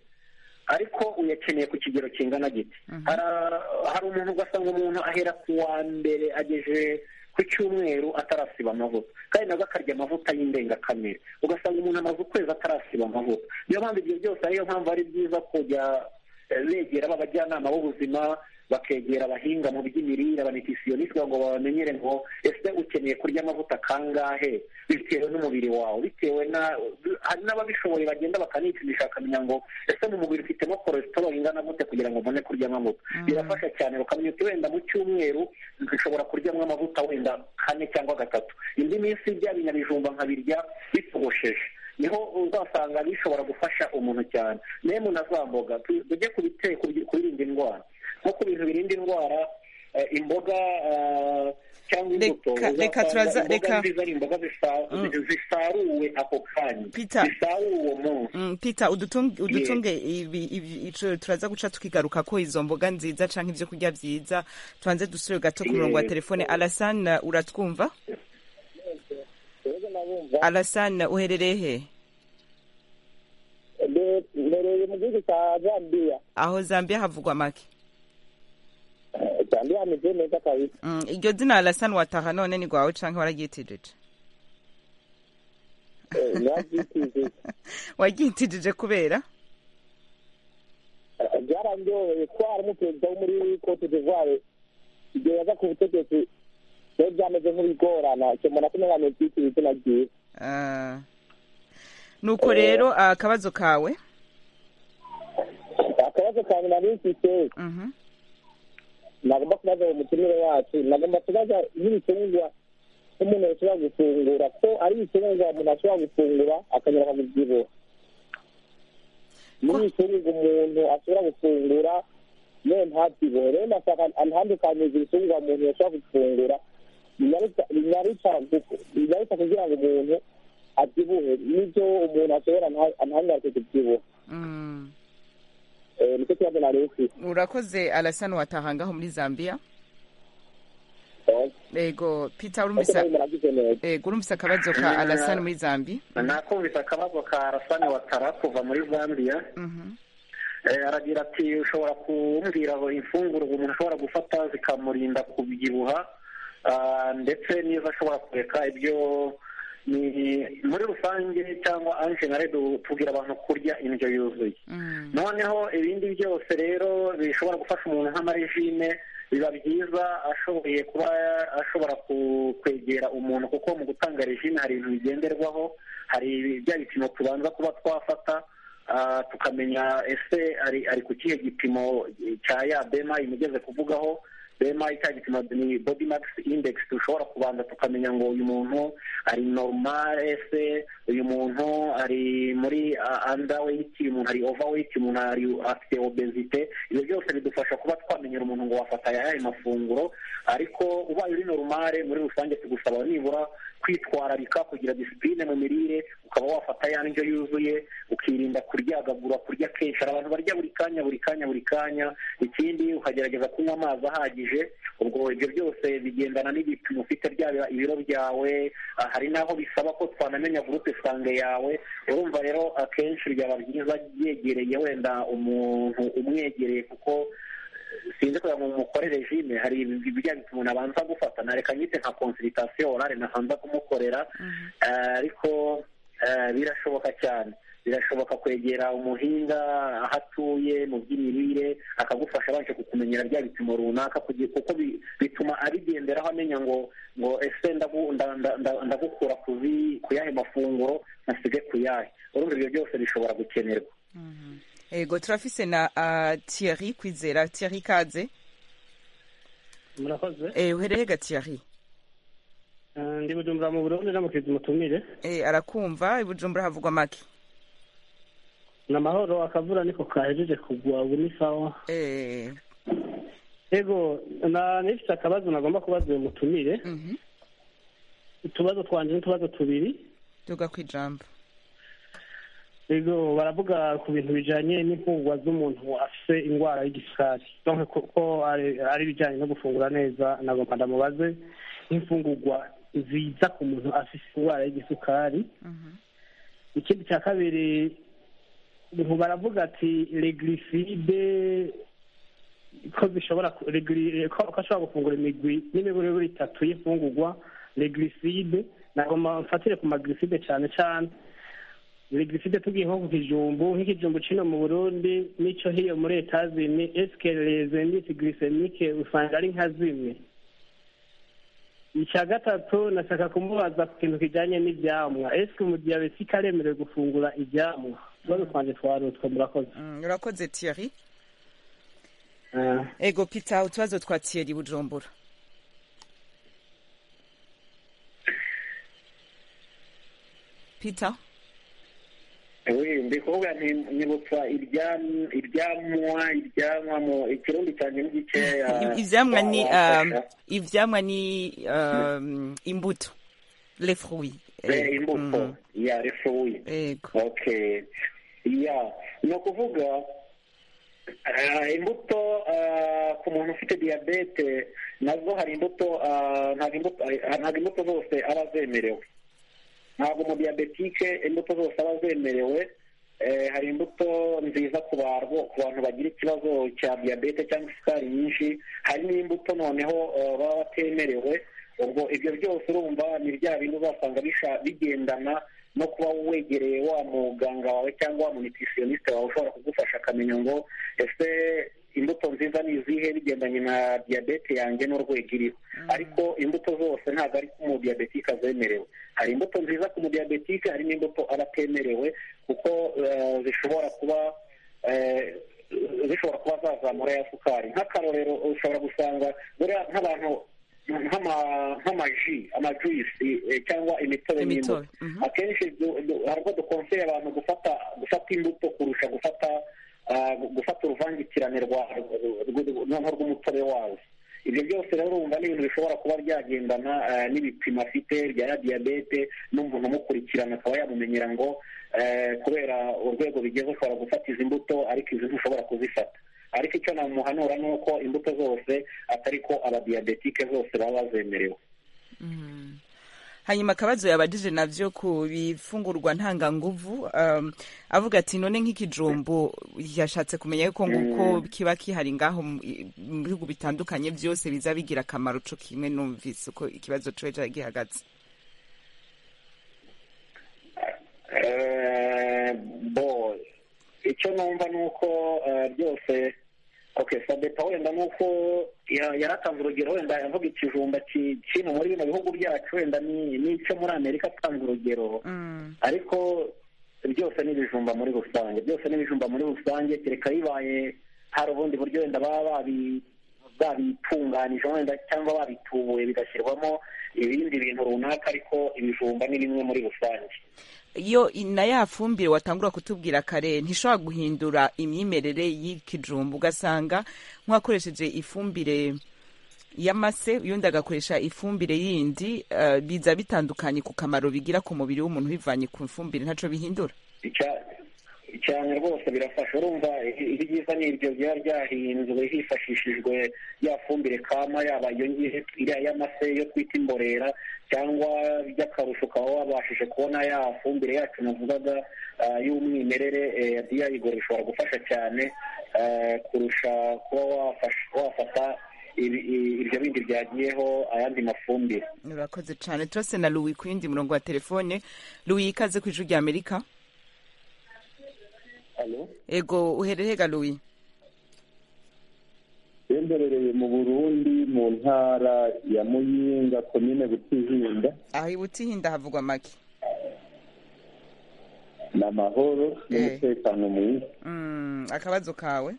ariko uyakeneye ku kigero kingana gite Hara- hari umuntu ugasanga umuntu ahera ku wa mbere agejeje ku cyumweru atarasiba amavuta kandi nabwo akarya amavuta y'indengakamere ugasanga umuntu amaze ukwezi atarasiba amavuta niyo mpamvu ibyo byose ariyo mpamvu ari byiza kujya eh, begera abajyanama b'ubuzima bakegera abahinga mu by'imirire abanitisionisite ngo bamenyere ngo ese ukeneye kurya amavuta kangahe bitewe n'umubiri wawe bitewe na hari n'ababishoboye bagenda bakanipimisha bakamenya ngo ese mu mubiri ufitemo koresitoro ingana gute kugira ngo ubone kurya amavuta birafasha cyane ukamenya uti wenda mu cyumweru nshobora kuryamo amavuta wenda kane cyangwa gatatu indi minsi bya binyabijumba nkabirya bitogosheje niho uzasanga bishobora gufasha umuntu cyane nemwe na za mboga tu- tujye ku biteye kubirinda indwara nko ku bintu birinda indwara eh, imboga eh, cyangwa imbuto Reka- reka uzasanga turaza- imboga reka- nziza ari imboga zisa- zisaruwe ako kanya Peter. zisaruwe uwo munsi Mm, peter udutunge udutunge ibi- ibi- ico- turaza guca tukigaruka ko izo mboga nziza canke ivyo kurya vyiza tubanze dusubire gato ku murongo wa Yes. telefone alasane uratwumva rero nabumva alasane uherereye he Mbe- mbereye mu gihugu cya zambiya aho zambia havugwa make Eh, zambiya hameze neza kabisa Mm, iryo zina alasane wataha none ni rwawe canke wararyitijeje Eh, narabyitije waryitijije kubera Eh, byarandyoheye ko harimo perezida wo muri cote d'ivoire igihe yaza ku butegetsi rero byameze nk'ibigorana icyo mbona ko umwana yitwa izina ryiwe Ah. nuko rero akabazo kawe akabazo kanjye nari mfite Mhm. nagomba kubaza uwo mutumire wacu nagomba kubaza nk'ibitungwa nk'umuntu ashobora gufungura ko ari ibitungwa umuntu ashobora gufungura akanyura akabibyibuha n'ibitungwa umuntu ashobora gufungura yewe ntabyibuhe rero ndashaka antandukanyiriza ibitungwa umuntu ashobora gufungura binyaruta- binyaruta gu- binyaruta kugira ngo umuntu abyibuhe n'ibyo umuntu ashobora nta- antangaze kubyibuha Mm. Eh, nicyo kibazo nari mfite urakoze alasane wataha ngaho muri zambia Eh, ego peter ariko urumvise nawe muragize neza ego urumvise akabazo ka Mm. alasane muri zambi nakumvise akabazo ka arasani watara kuva muri zambiya Mhm. Eh, aragira ati ushobora kumbwira ngo imfunguro umuntu ashobora gufata zikamurinda kubyibuha ah, ndetse niba ashobora kureka ibyo ni muri rusange cyangwa anje na redo tubwira abantu kurya indyo yuzuye noneho ibindi byose rero bishobora gufasha umuntu nk'amarejime biba byiza ashoboye kuba ashobora kwegera umuntu kuko mu gutanga rejime hari ibintu bigenderwaho hari bya bipimo tubanza kuba twafata ah, tukamenya ese ari ari ku kihe gipimo cya ya bemayi mugeze kuvugaho bemayi cya gipimo ni body max index dushobora kubanza tukamenya ngo uyu muntu ari normal ese uyu muntu ari muri underweight uyu muntu ari overweight uyu muntu ari afite obesite ibyo byose bidufasha kuba twamenyera umuntu ngo wafata ayahe mafunguro ariko ubaye uri normal muri rusange tugusaba nibura kwitwararika kugira disipurine mu mirire ukaba wafata ya ndyo yuzuye ukirinda kuryagagura kurya kenshi hari abantu barya buri kanya buri kanya buri kanya ikindi ukagerageza kunywa amazi ahagije ubwo ibyo byose bigendana n'ibipimo ufite byaba ibiro byawe ah, hari n'aho bisaba ko twanamenya gurupe sange yawe urumva rero akenshi byaba byiza yegereye wenda umuntu umwegereye kuko sinzi kugira ngo mukore regime hari ibijyanye umuntu abanza gufata nareka nyite nka consultation orale nabanza kumukorera Eh, ariko eh, birashoboka cyane birashoboka kwegera umuhinga aho atuye mu by'imirire akagufasha abanje kukumenyera bya bipimo runaka kugira kuko bi- bituma abigenderaho amenya ngo ngo ese ndagu- nda- nda- nda- ndagukura kuzi- ku yahe mafunguro nasige ku yahe urumva ibyo byose bishobora gukenerwa ego turafise na ah, thierry kwizera thierry kaze murakoze Eh, uherehega thierry Eh, ndi bujumbura mu burundi n'amukirizi mutumire Eh, arakumva ibujumbura havugwa make ni amahoro akavura niko kahejeje kugwa ubu ni sawa Eh, ego na nifite akabazo nagomba kubaza uyu mutumire mhm. utubazo twanje n'utubazo tubiri duga kwijambo ego baravuga ku bintu bijanye n'impungwa z'umuntu afise ingwara y'igisukari donc kuko ari ari ibijanye no gufungura neza nagomba ndamubaze nk'imfungurwa ziza ku muntu afise ingwara y'igisukari Mhm. ikindi cya kabiri ubu baravuga ati regliside ko zishobora ku- regli- ko ko ashobora gufungura imigwi n'imiburiburi itatu y'imfungurwa regliside nagomba mfatire ku magliside cyane cyane regliside tugiye nko ku kijumbu nk'ikijumbu kino mu burundi n'icyo hiyo muri etazini esike rezendisi girisemike usanga ari nka zimwe icya gatatu nashaka kumubaza ku kintu kijyanye n'ibyamwa esike umudiyabetike aremerewe gufungura ibyamwa utubazo twanjye twarutwe murakoze Mm, urakoze thierry Ah. ego peter utubazo twa thierry bujumbura peter Ewe, ndi kuvuga nti nyibutsa iryam- iryamwa iryamwa mu ikirundi cyanjye ni gikeya I- ivyamwa ni Wamfasha. um, ivyamwa ni um, imbuto les fruits Eh, Eh, imbuto mm. ya refuye ego okay ya ni ukuvuga ah, imbuto ah, ku muntu ufite diyabete nazo hari imbuto ah, ntabwo imbuto ah, ntabwo imbuto zose aba zemerewe ntabwo umudiyabetike imbuto zose aba zemerewe Eh, hari imbuto nziza ku bantu ku bantu bagira ikibazo cya diyabete cyangwa isukari nyinshi hari n'imbuto noneho eh, baba batemerewe ubwo ibyo byose urumva ni bya bintu uzasanga bisha- bigendana no kuba wegereye wa muganga wawe cyangwa wa munitisionisite wawe ushobora kugufasha akamenya ngo ese imbuto nziza ni izihe bigendanye na diyabete yanjye n'urwego iriho ariko imbuto zose ntabwo ari ko umudiyabetike azemerewe hari imbuto nziza ku mudiyabetike hari n'imbuto aba atemerewe kuko eh, zishobora kuba eh, zishobora kuba zazamura ya sukari nk'akarorero ushobora gusanga buriya nk'abantu nk'ama- nk'amaji amajuisi eh, cyangwa imitobe n'imbuto imitobe Mhm. akenshi du- du- hari ubwo dukonseye abantu gufata gufata imbuto kurusha gufata ah, gufata uruvangitirane rwa rw- rw- noneho rw'umutobe wazo ibyo byose rero urumva ni ibintu bishobora kuba byagendana ah, n'ibipimo afite bya ya diyabete n'umuntu umukurikirana akaba yamumenyera ngo eh, kubera urwego bigeze ushobora gufata izi mbuto ariko izi ntushobora kuzifata ariko icyo namuhanura ni uko imbuto zose atari ko abadiyabetike zose baba bazemerewe Mm. hanyuma akabazo yabajije navyo ku bifungurwa ntanganguvu um, avuga ati none nk'ikijumbu yashatse kumenya yuko nguko kiba kihari ngaho mu i- mu bihugu bitandukanye vyose biza bigira akamaro co kimwe numvise uko ikibazo cowe cari gihagaze icyo numva ni uko byose oke sadepa wenda ni uko yaratanze urugero wenda yavuga ikijumba kiri muri bino bihugu byacu wenda n'icyo muri amerika atanze urugero ariko byose ni ibijumba muri rusange byose ni ibijumba muri rusange kereka bibaye hari ubundi buryo wenda baba babi babitunganije wenda cyangwa babitubuye bigashyirwamo ibindi bintu runaka ariko ibijumba ni bimwe muri rusange iyo na ya fumbire watangura kutubwira kare ntishobora guhindura imyimerere y'ikijumba ugasanga nk'uwakoresheje ifumbire y'amase undi agakoresha ifumbire yindi biza bitandukanye ku kamaro bigira ku mubiri w'umuntu bivanye ku ifumbire ntacyo bihindura cyane rwose birafasha urumva ibyiza ni ibyo byaba byahinzwe hifashishijwe ya fumbire kama yaba iyo ngiyo iriya y'amase yo twita imborera cyangwa by'akarusho ukaba wabashije kubona ya fumbire yacu navugaga y'umwimerere ya diyayigoro ishobora gufasha cyane kurusha kuba wafata ibyo bindi byagiyeho ayandi mafumbire murakoze cyane turase na ruwi ku yindi murongo wa telefone ruwi ikaze ku ijwi ry'amerika ego uhererega ruwi yemberereye mu burundi mu ntara ya muyinga komine butihinda aho i butihinda havugwa make ni amahoro n'umutekano mwiza akabazo kawe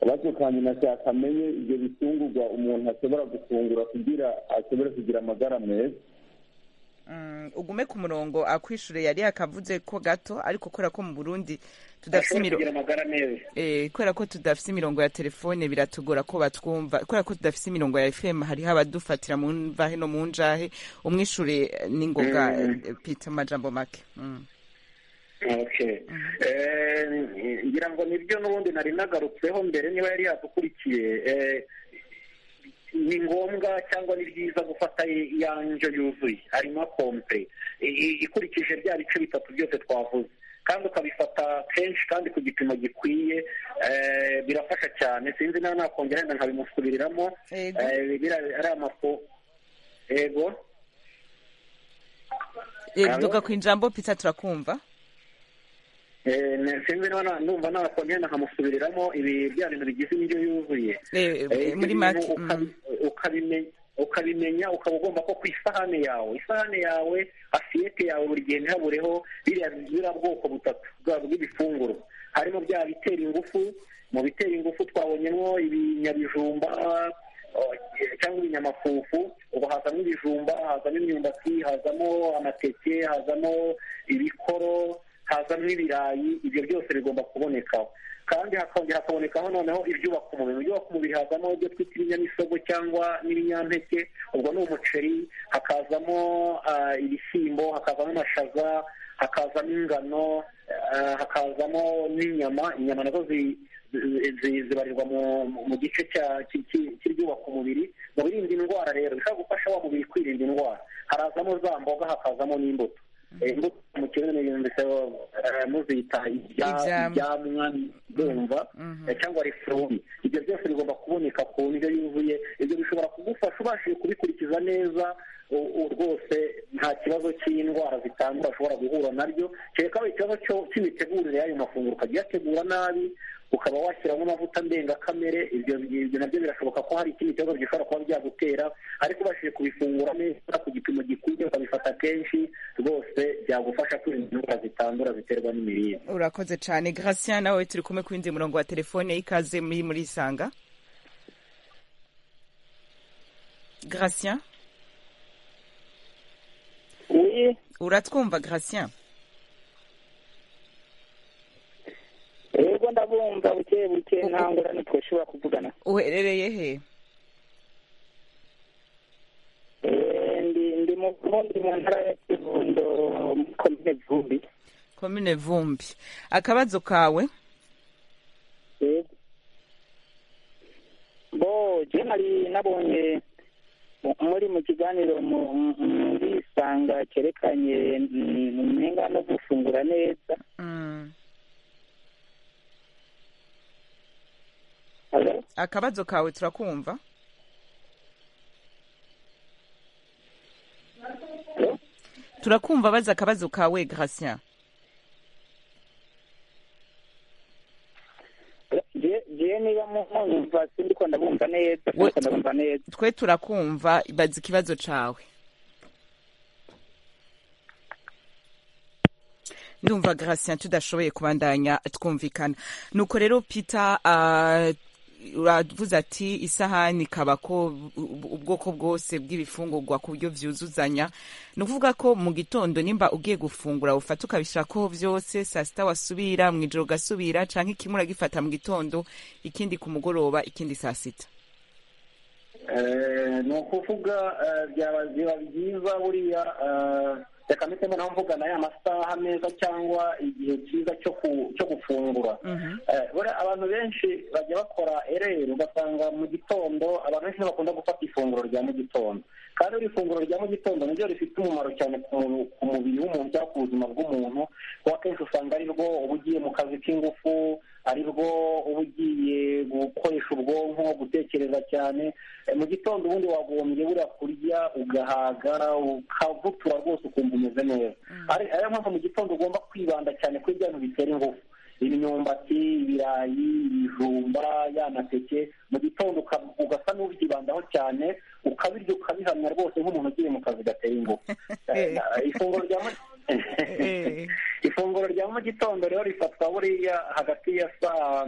akabazo kanjye nashaka amenye ibyo bitungurwa umuntu ashobora gufungura kugira ashobore kugira amagara meza ugume ku murongo akwishure yari yakavuze ko gato ariko kubera ko mu burundi tudafite imirongo kubera ko tudafite imirongo ya telefone biratugora ko batwumva kubera ko tudafite imirongo ya fm hariho abadufatira mu mvahe no mu njahe umwishure n'ingoga pita amajambo make ngira ngo nibyo n'ubundi nari nagarutseho mbere niba yari yadukurikiye ni ngombwa cyangwa ni byiza gufata iya ndyo yuzuye harimo kompe ikurikije bya bice bitatu byose twavuze kandi ukabifata kenshi kandi ku gipimo gikwiye birafasha cyane sinzi nawe nakongera wenda nkabimusubiriramo ari amafu yego duka ku ijambo pita turakumva sinzi niba numva nakongera nkamusubiriramo ibi bya bintu bigize indyo yuzuye muri make ukabimenya ukaba ugomba ko ku isahane yawe isahane yawe afiyete yawe buri gihe ntihabureho biriya bwoko butatu bw'ibifunguro harimo bya bitera ingufu mu bitera ingufu twabonyemo ibinyabijumba cyangwa ibinyamafufu ubu hazamo ibijumba hazamo imyumbati hazamo amateke hazamo ibikoro hazamo ibirayi ibyo byose bigomba kubonekaho kandi hakongera hakabonekaho noneho ibyubaka umubiri ibyubaka umubiri hazamo ibyo twita ibinyamisogwe cyangwa n'ibinyampeke ubwo ni umuceri hakazamo ibishyimbo hakazamo amashaza hakazamo ingano hakazamo n'inyama inyama nazo zibarirwa mu gice cy'ibyubaka umubiri mu birinda indwara rero bishobora gufasha wa mubiri kwirinda indwara harazamo za mboga hakazamo n'imbuto imbuto mu kigo ni ibintu bisa muzita ibyamwa ndumva cyangwa refurubi ibyo byose bigomba kuboneka ku ndyo yuzuye ibyo bishobora kugufasha ubashije kubikurikiza neza rwose nta kibazo cy'indwara zitandura ushobora guhura nabyo kereka aho ikibazo cy'imitegurire y'ayo mafunguro ukajya uyategura nabi ukaba washyiramo amavuta ndengakamere ibyo nabyo birashoboka ko hari ikindi kibazo gishobora kuba byagutera ariko ubashije kubifungura neza ku gipimo gikwiye ukabifata kenshi rwose byagufasha kwirinda indwara zitandura ziterwa n'imirire urakoze cyane gratien nawe turi kumwe ku yindi murongo wa telefone y'ikaze muri muri isanga gratien uratwumva gratien yego ndabumva buke buke nta ngorane twashobora kuvugana uherereye he ndi mu burundi mu ntara ya kirundo komine vumbi komine vumbi akabazo kawe bo je nari nabonye muri mu kiganiro muri isanga cyerekanye umenga no gufungura neza akabazo kawe turakumva turakumva baza akabazo kawe gratien mwumva sindiko ndabumva neza sindiko ndabumva neza twe turakumva baza ikibazo cawe ndumva gratien tudashoboye kubandanya twumvikana nuko rero peter ah, uravuze ati isahani ikaba ko u- ubwoko bwose bw'ibifungurwa ku buryo byuzuzanya ni ukuvuga ko mu gitondo nimba ugiye gufungura ufata ukabishirako byose saa sita wasubira mu ijoro ugasubira cyangwa kimwe uragifata mu gitondo ikindi ku mugoroba ikindi saa sita Eh, ni ukuvuga eh, byaba- biba byiza buriya eh, reka mpitemo naho mvugana ya masaha meza cyangwa igihe cyiza cyo ku- cyo gufungura Eh, buriya abantu benshi bajya bakora ereri ugasanga mu gitondo abantu benshi ntibakunda gufata ifunguro rya mu gitondo kandi iri funguro rya mu gitondo niryo rifite umumaro cyane ku mu- ku mubiri w'umuntu cyangwa ku buzima bw'umuntu kuko akenshi usanga ari rwo uba ugiye mu kazi k'ingufu ari rwo uba ugiye gukoresha ubwonko gutekereza cyane Eh, mu gitondo ubundi wagombye buriya kurya ugahaga ukavutura rwose ukumva umeze neza ari ariyo mpamvu mu gitondo ugomba kwibanda cyane kuri bya bintu bitera ingufu imyumbati ibirayi ibijumba y'amateke mu gitondo uka- ugasa n'ubyibandaho cyane ukabirya ukabihamya rwose nk'umuntu ugiye mu kazi gateye ingufu Eh, na- ifunguro rya mu- ifunguro rya mu gitondo rero rifatwa buriya hagati ya saa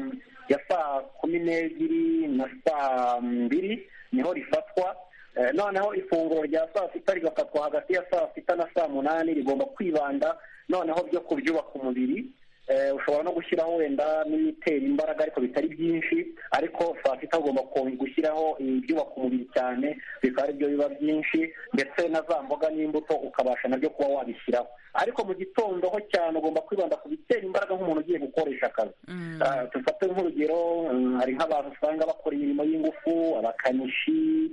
ya saa kumi n'ebyiri na saa mbiri niho rifatwa Eh, noneho ifunguro rya saa sita rigafatwa hagati ya saa sita na saa munani rigomba kwibanda noneho byo kubyubaka umubiri Eh, ushobora no gushyiraho wenda n'ibitera imbaraga ariko bitari byinshi ariko saa sita ugomba ko- gushyiraho ibyubaka umubiri cyane bikaba aribyo biba byinshi ndetse na za mboga n'imbuto ukabasha nabyo kuba wabishyiraho ariko mu gitondo ho cyane ugomba kwibanda ku bitera imbaraga nk'umuntu ugiye gukoresha akazi Ah, dufate nk'urugero mm, hari nk'abantu usanga bakora imirimo y'ingufu abakanishi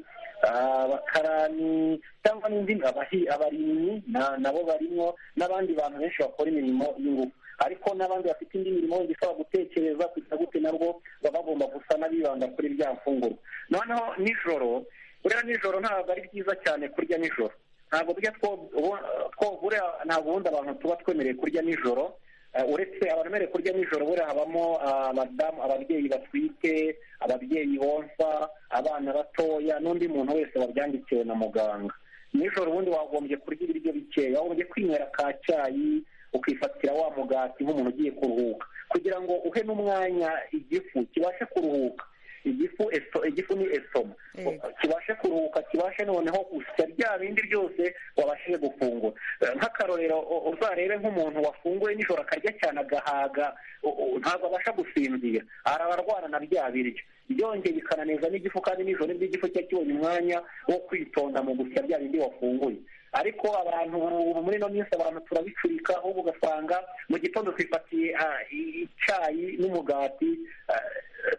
ah, abakarani cyangwa n'indi abahi- abarimyi na- nabo barimo n'abandi bantu benshi bakora imirimo y'ingufu ariko n'abandi bafite indi mirimo yindi ishobora gutekereza kugira gute nabwo baba bagomba gusa n'abibanda kuri bya mfungurwa noneho nijoro buriya nijoro ntabwo ari byiza cyane kurya nijoro ntabwo burya two- ubu- two- buriya ntabwo ubundi abantu tuba twemereye kurya nijoro Eh, uretse abantu bemerewe kurya nijoro buriya habamo ah, abadamu ababyeyi batwite ababyeyi bonsa abana batoya n'undi muntu wese wabyandikiwe na muganga nijoro ubundi wagombye kurya ibiryo bikeya wagombye kwinywera ka cyayi ukifatira wa mugati nk'umuntu ugiye kuruhuka kugira ngo uhe n'umwanya igifu kibashe kuruhuka igifu esto, igifu ni esoma Yego. kibashe kuruhuka kibashe noneho gusya bya bindi byose wabashije gufungura Eh, nk'akarorero u- uzarebe nk'umuntu wafunguye nijoro akarya cyane agahaga u- u- ntabwo abasha gusinzira arabarwana na bya biryo byongeye bikananeza n'igifu kandi nijoro nibwo igifu cya kibonye umwanya wo kwitonda mu gusya bya bindi wafunguye ariko abantu ubu muri ino minsi abantu turabicurika ahubwo ugasanga mu gitondo twifatiye ah, i- icyayi n'umugati ah,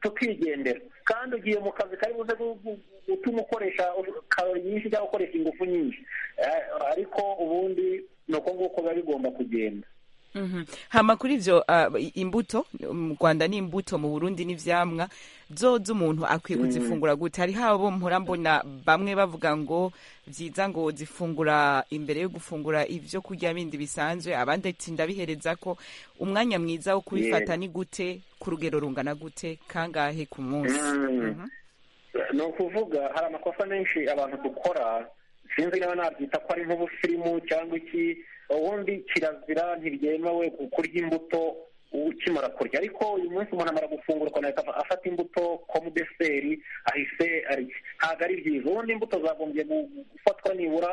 tukigendera kandi ugiye mu kazi kari buze gu- gu- gutuma ukoresha karori nyinshi cyangwa ukoresha ingufu nyinshi Eh, ariko ubundi ni uko nguko biba bigomba kugenda Mhm. hama kuri ivyo ah, i- imbuto mu rwanda ni imbuto mu burundi n'ivyamwa zoza umuntu akwiye kuzifungura gute hari habo mpora mbona bamwe bavuga ngo vyiza ngo zifungura imbere yo gufungura ivyo kurya bindi bisanzwe abandi ati ndabihereza ko umwanya mwiza wo kubifata ni gute ku rugero rungana gute kangahe ku munsi Mm. Mhm. ni ukuvuga hari amakosa menshi abantu dukora sinzi niba nabyita ko ari nk'ubusirimu cyangwa iki ubundi kirazira ntibyemewe ku- kurya imbuto ukimara kurya ariko uyu munsi umuntu amara gufungura ukuntu ahita afa- afata imbuto komu deseri ahise arya ntabwo ari byiza ubundi imbuto zagombye gu- gufatwa nibura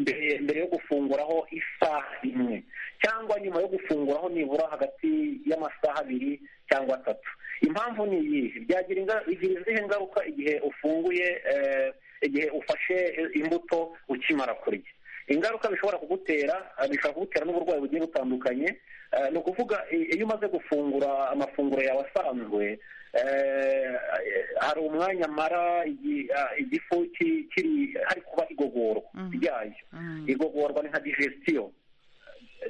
mbere mbere yo gufunguraho isaha imwe cyangwa nyuma yo gufunguraho nibura hagati y'amasaha abiri cyangwa atatu impamvu ni iyihe byagira inga- bigira izihe ngaruka igihe ufunguye eh, igihe ufashe eh, imbuto ukimara kurya ingaruka bishobora kugutera eh, bishobora kugutera n'uburwayi bugiye butandukanye Eh, ni ukuvuga i- iyo umaze gufungura amafunguro yawe asanzwe eh, hari umwanya amara igi- ah, igifu ki- kiri hari kuba igogorwa ryayo igogorwa ni nka digestion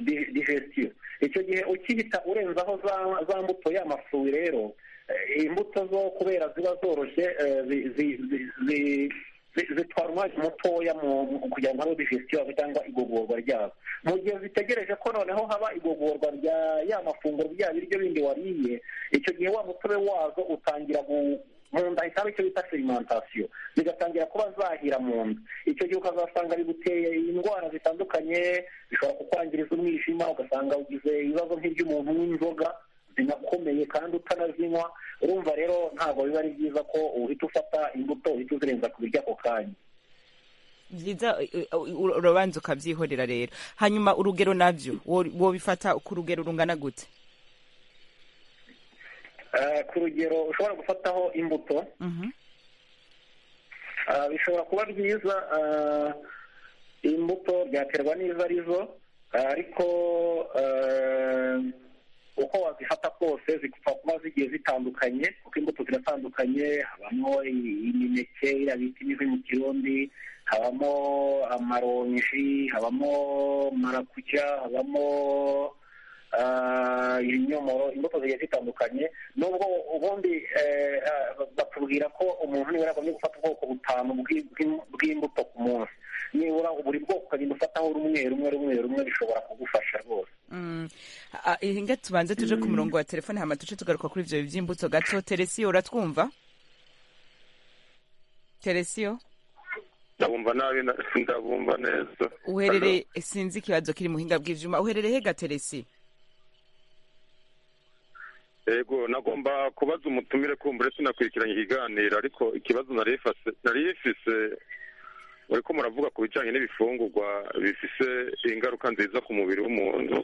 di- digestiyo icyo gihe ukihita urenzaho za za mbuto y'amafuwi rero eh, imbuto zo kubera ziba zoroshye eh, zi- zi- zi- zi- zitwara umwanya mutoya kugira ngo habe digestion cyangwa igogorwa ryabo mu gihe zitegereje ko noneho haba igogorwa rya ya mafunguro bya biryo bindi wariye icyo gihe wa mutobe wazo utangira mu nda ikaba icyo bita ferimentasiyo zigatangira kuba zahira mu nda icyo gihe ukazasanga biguteye indwara zitandukanye bishobora kukwangiriza umwijima ugasanga ugize ibibazo nk'iby'umuntu w'inzoga zinakomeye kandi utanazinywa urumva rero ntabwo biba ari byiza ko uhita ufata imbuto uhita uzirenza ku biryo ako kanya byiza urabanza ukabyihorera rero hanyuma urugero nabyo wobifata ku rugero rungana gute ku rugero ushobora gufataho imbuto bishobora kuba byiza imbuto byaterwa n'izo arizo ariko uko wazifata kose zigupfa kuba zigiye zitandukanye kuko imbuto ziratandukanye habamo imineke iriya bita imivi mu kirundi habamo amaronji habamo marakuja habamo ibinyomoro imbuto zigiye zitandukanye nubwo ubundi batubwira ko umuntu niba yagomye gufata ubwoko butanu bw'imbuto ku munsi nibura buri bwoko ukagenda ufataho rumwe rumwe rumwe rumwe bishobora kugufasha rwose inga tubanze tuje ku murongo wa telefone hama tuce tugaruka kuri ibyo by'imbuto gato teresiyo uratwumva teresiyo ndabumva nabi ndabumva neza uherereye sinzi ikibazo kiri mu buhinga bw'ibyuma uherereye he gateresi yego nagomba kubaza umutumire kumbure sinakurikiranye ikiganiro ariko ikibazo nari ifise muri ko muravuga ku bijyanye n'ibifungurwa bifise ingaruka nziza ku mubiri w'umuntu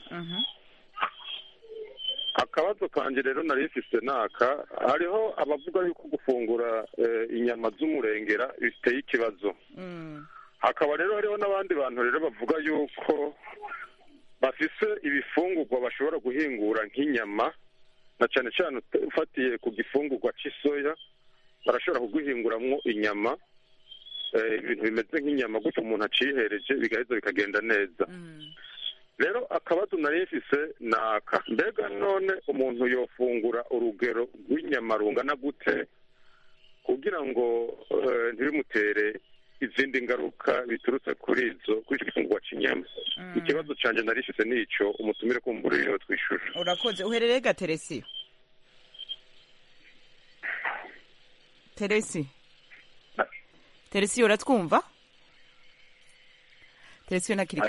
akabazo kanjye rero nari ifise naka hariho abavuga yuko gufungura inyama z'umurengera biteye ikibazo hakaba rero hariho n'abandi bantu rero bavuga yuko bafise ibifungurwa bashobora guhingura nk'inyama na cyane cyane ufatiye ku gifungurwa cy'isoya barashobora kuguhinguramwo inyama ibintu bimeze nk'inyama gutyo umuntu acihereje bigaheza bikagenda neza rero akabazo nari ifise ni aka mbega none umuntu yofungura urugero rw'inyama rungana gute kugira ngo ntibimutere izindi ngaruka biturutse kuri izo kuri icyo gifungurwa cy'inyama ikibazo cyanjye nari ifise n'icyo umutumire kumbura iyo twishyura urakoze uherereye ga teresi teresi teresiyo uratwumva teresiyo ntakiri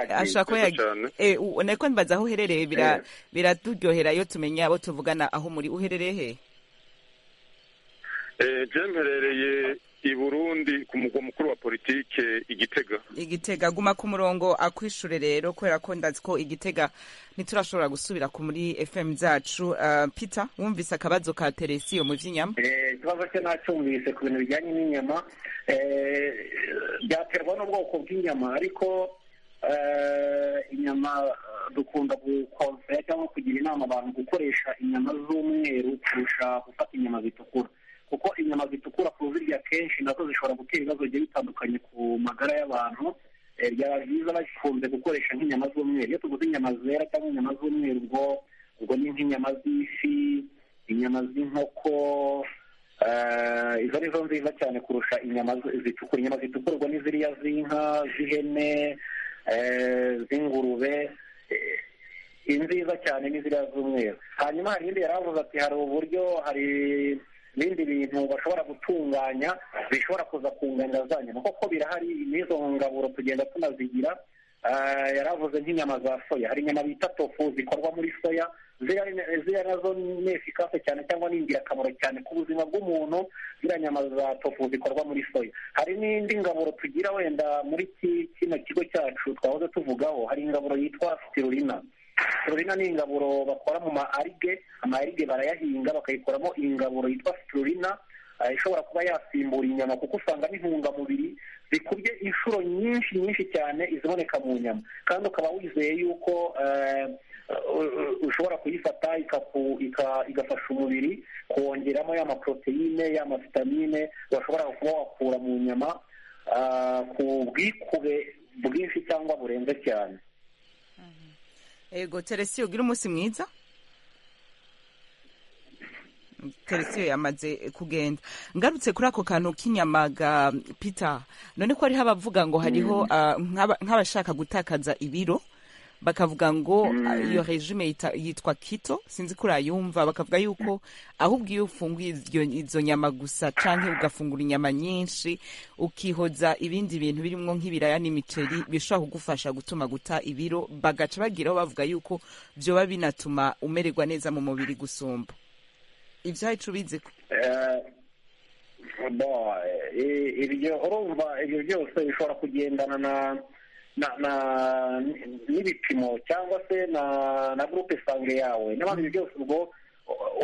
ashobora kuba yagiye nako mbaza aho uherereye biraturyohera iyo tumenya abo tuvugana aho muri uherereye he je mperereye i burundi ku mugwa mukuru wa politike igitega igitega guma ku murongo akwishure rero kubera ko ndazi ko igitega ntiturashobora gusubira ku muri fm zacu uh, peter wumvise akabazo ka teresiyo mu vy'inyama ikibazo cye nacyumvise ku bintu bijyanye n'inyama byaterwa n'ubwoko bw'inyama ariko inyama dukunda gukonsera cyangwa kugira inama abantu gukoresha inyama z'umweru kurusha gufata inyama zitukura kuko inyama zitukura kuzirya kenshi nazo zishobora gutera ibibazo bigiye bitandukanye ku magara y'abantu byaba byiza bakunze gukoresha nk'inyama z'umweru iyo tuguze inyama zera cyangwa inyama z'umweru ubwo ubwo ni nk'inyama z'ifi inyama z'inkoko izo ni zo nziza cyane kurusha inyama zitukura inyama zitukura ubwo ni ziriya z'inka z'ihene z'ingurube nziza cyane ni ziriya z'umweru hanyuma hari iyindi yari avuze ati hari uburyo hari ibindi bintu bashobora gutunganya bishobora kuza kunganira za nyama kuko birahari n'izo ngaburo tugenda tunazigira yaravuze nk'inyama za soya hari inyama bita tofu zikorwa muri soya ziriya nazo ni efikase cyane cyangwa ni ingirakamaro cyane ku buzima bw'umuntu ziriya nyama za tofu zikorwa muri soya hari n'indi ngaburo tugira wenda muri kino kigo cyacu twahoze tuvugaho hari ingaburo yitwa sirurina siturina ni ingaburo bakora mu ma arige ama arige barayahinga bakayikoramo ingaburo yitwa siturina ishobora kuba yasimbura inyama kuko usanga n'intungamubiri zikubye inshuro nyinshi nyinshi cyane iziboneka mu nyama kandi ukaba wizeye yuko ushobora kuyifata igafasha umubiri kongeramo ya maporoteyine ya mavitamine washobora kuba wakura mu nyama ku bwikube bwinshi cyangwa burenze cyane ego teresi ugira umunsi mwiza teresiyo yamaze kugenda ngarutse kuri ako kantu k'inyama ga pita none ko hariho abavuga ngo hariho ah, nk'aba- nk'abashaka gutakaza ibiro bakavuga ngo ah, iyo regime yita- yitwa kito sinzi ko urayumva bakavuga yuko ahubwo iyo ufunguye iryo- izo nyama gusa cyangwa ugafungura inyama nyinshi ukihoza ibindi bintu birimo nk'ibiraya n'imiceri bishobora kugufasha gutuma guta ibiro bagaca bagiraho bavuga yuko byoba binatuma umererwa neza mu mubiri gusumba ibyo wacu ubizi ko Eh, bo, eh, ibyo urumva ibyo byose bishobora kugendana na na na n'ibipimo cyangwa se na na gurupe sange yawe n'abandi ibyo byose ubwo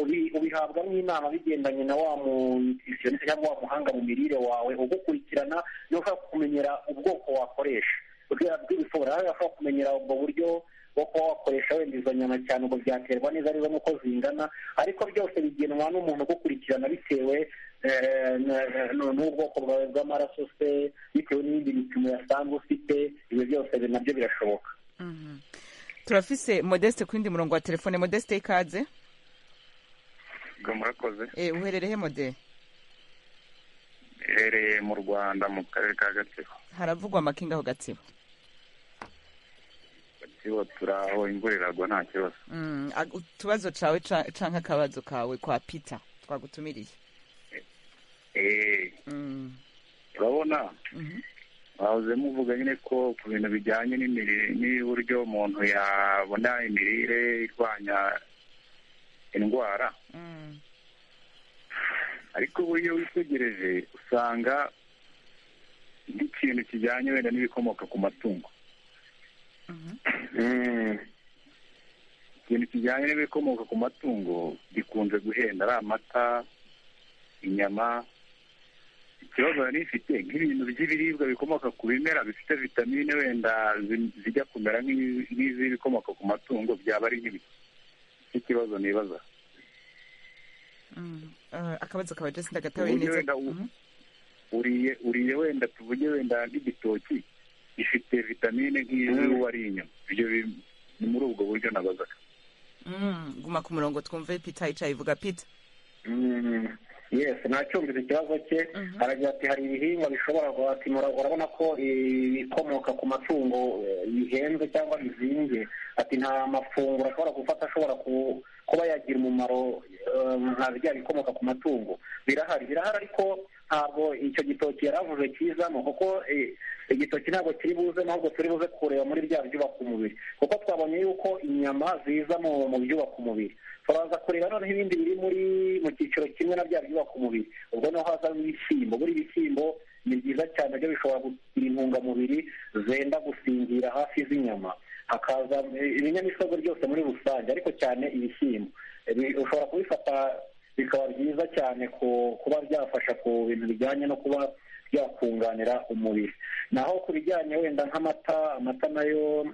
ubi- ubihabwa n'inama bigendanye na wa nutritionist cyangwa wa muhanga mu mirire wawe ugukurikirana niba ushaka kumenyera ubwoko wakoresha urwego rw'ibisoro nawe ashobora kumenyera ubwo buryo bwo kuba wakoresha wenda izo nyama cyane ngo byaterwa neza neza n'uko zingana ariko byose bigenwa n'umuntu ugukurikirana bitewe eh, na- na- n'ubwoko bwawe bw'amaraso se bitewe n'ibindi bipimo yasanzwe ufite ibyo byose nabyo birashoboka turafise modeste ku yindi murongo wa telefone modeste ikaze bwo murakoze Eh, uherereye mode iherereye mu rwanda mu karere ka gatsibo haravugwa amakinga aho gatsibo gatsibo turaho imvura iragwa nta kibazo Mm, ag- utubazo cawe ca- canke akabazo kawe kwa pita twagutumiriye eee urabona bahoze muvuga nyine ko ku bintu bijyanye n'imirire n'uburyo umuntu yabona imirire irwanya indwara ariko ubu iyo witegereje usanga nk'ikintu kijyanye wenda n'ibikomoka ku matungo ikintu kijyanye n'ibikomoka ku matungo gikunze guhenda ari amata inyama ikibazo nari ifite nk'ibintu by'ibiribwa bikomoka ku bimera bifite vitamine wenda zi- zijya kumera nk'izi- nk'iz'ibikomoka ku matungo byaba ari nk'ibiki ikibazo nibaza Eh, akabazo kawe jesi ndagatawe uburyo neza wenda u- uriye uriye wenda tuvuge wenda n'igitoki gifite vitamine nk'izi wariye inyama ibyo bi- ni muri ubwo buryo nabazaga Mm, guma ku murongo twumve pita yicaye ivuga pita yes nacyumvise ikibazo cye aragira ati hari ibihingwa bishobora guhatimura urabona ko ibikomoka ku matungo eh, bihenze cyangwa bizinze ati nta mafunguro ashobora gufata ashobora ku- kuba yagira umumaro eh, nka bya bikomoka ku matungo birahari birahari ariko ntabwo icyo gitoki yari avuze kizamo kuko eh, igitoki ntabwo kiri buzemo ahubwo turi buze kureba muri bya byubaka umubiri kuko twabonye yuko inyama ziza mu mu byubaka umubiri turaza kureba noneho ibindi biri muri mu cyiciro kimwe na bya byubaka umubiri ubwo niho hazamo ibishyimbo buri bishyimbo ni byiza cyane byo bishobora kugira intungamubiri zenda gusingira hafi z'inyama hakaza eh, ibinyamisogwe byose muri rusange ariko cyane ibishyimbo Eh, bi- ushobora kubifata bikaba byiza cyane ku kuba byafasha ku bintu bijyanye no kuba byakunganira umubiri naho ku bijyanye wenda nk'amata amata nayo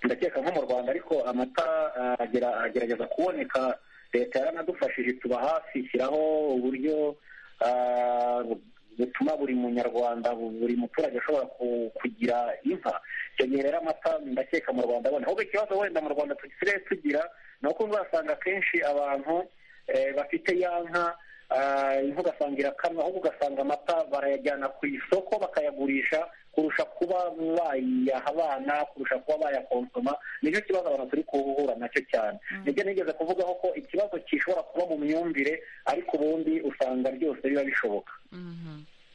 ndakeka nko mu rwanda ariko amata ah, agera- agerageza kuboneka leta yaranadufashije tuba hafi ishyiraho uburyo ah, bu- butuma buri munyarwanda bu- buri muturage ashobora ku- kugira inka icyo gihe rero amata ndakeka mu rwanda abona ahubwo ikibazo wenda mu rwanda dusigaye tugira ni uko uzasanga akenshi abantu eh, bafite ya nka ah, inka ugasanga irakamwa ahubwo ugasanga amata barayajyana ku isoko bakayagurisha kurusha kuba bayaha abana kurusha kuba bayakonsoma nicyo kibazo abantu turi guhura nacyo cyane nibyo nigeze kuvugaho ko ikibazo gishobora kuba mu myumvire ariko ubundi usanga ryose biba bishoboka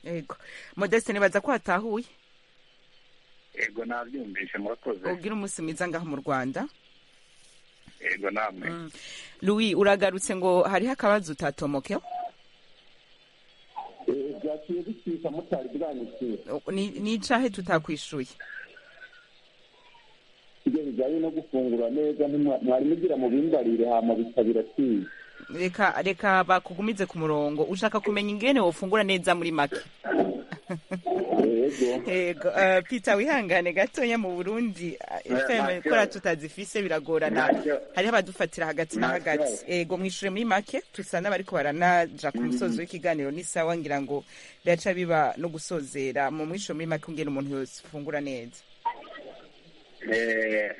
yego modeste nibaza ko hatahuye ego nabyumvise murakoze ubwira umunsi mwiza ngaho mu rwanda ego namwe louis uragarutse ngo hariho akabazo utatomokeho byaciye bicika mutari bwanditse Ni- ni icahe tutakwishuye ibyo bijyanye no gufungura neza ntimwa- mwari mugira mu bimbarire hama bisa biraciye reka reka bakugumize ku murongo ushaka kumenya ingene wofungura neza muri make yego eh, peter wihangane gatoya mu burundi Eh, fm ntacyo. kora tutazifise biragorana Ntacyo. hariho abadufatira hagati Ntacyo. na hagati yego mwishure muri make tusa n'abariko baranaja ku musozo w'ikiganiro n'isawa ngira ngo biraca biba no gusozera mu mwishure muri make ungene umuntu yose afungura neza Eh,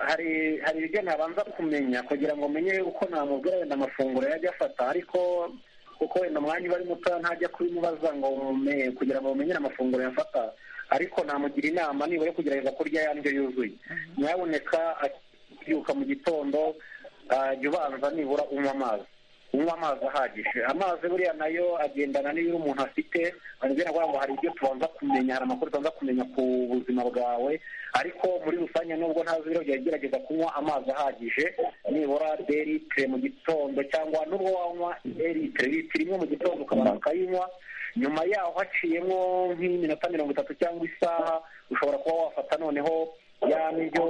hari hari ibyo nabanza kumenya kugira ngo menye uko namubwira wenda amafunguro yajya afata ariko kuko wenda umwanya uba ari muto ntajya kubimubaza ngo kugira ngo mumenyere amafunguro yafata ariko namugira inama nibura kugerageza kurya ya ndyo yuzuye nyaboneka akibyuka mu gitondo jya ubanza nibura unywa amazi unywa amazi ahagije amazi buriya nayo agendana n'ibyo umuntu afite baragenda kuvuga ngo hari ibyo tubanza kumenya hari amakuru tubanza kumenya ku buzima bwawe ariko muri rusange nubwo ntazi ibiro byawe gerageza kunywa amazi ahagije nibura deritire mu gitondo cyangwa nubwo wanywa deritire litiro imwe mu gitondo ukabanza ukayinywa nyuma yaho haciyemo nk'iminota mirongo itatu cyangwa isaha ushobora kuba wafata noneho ya ndyo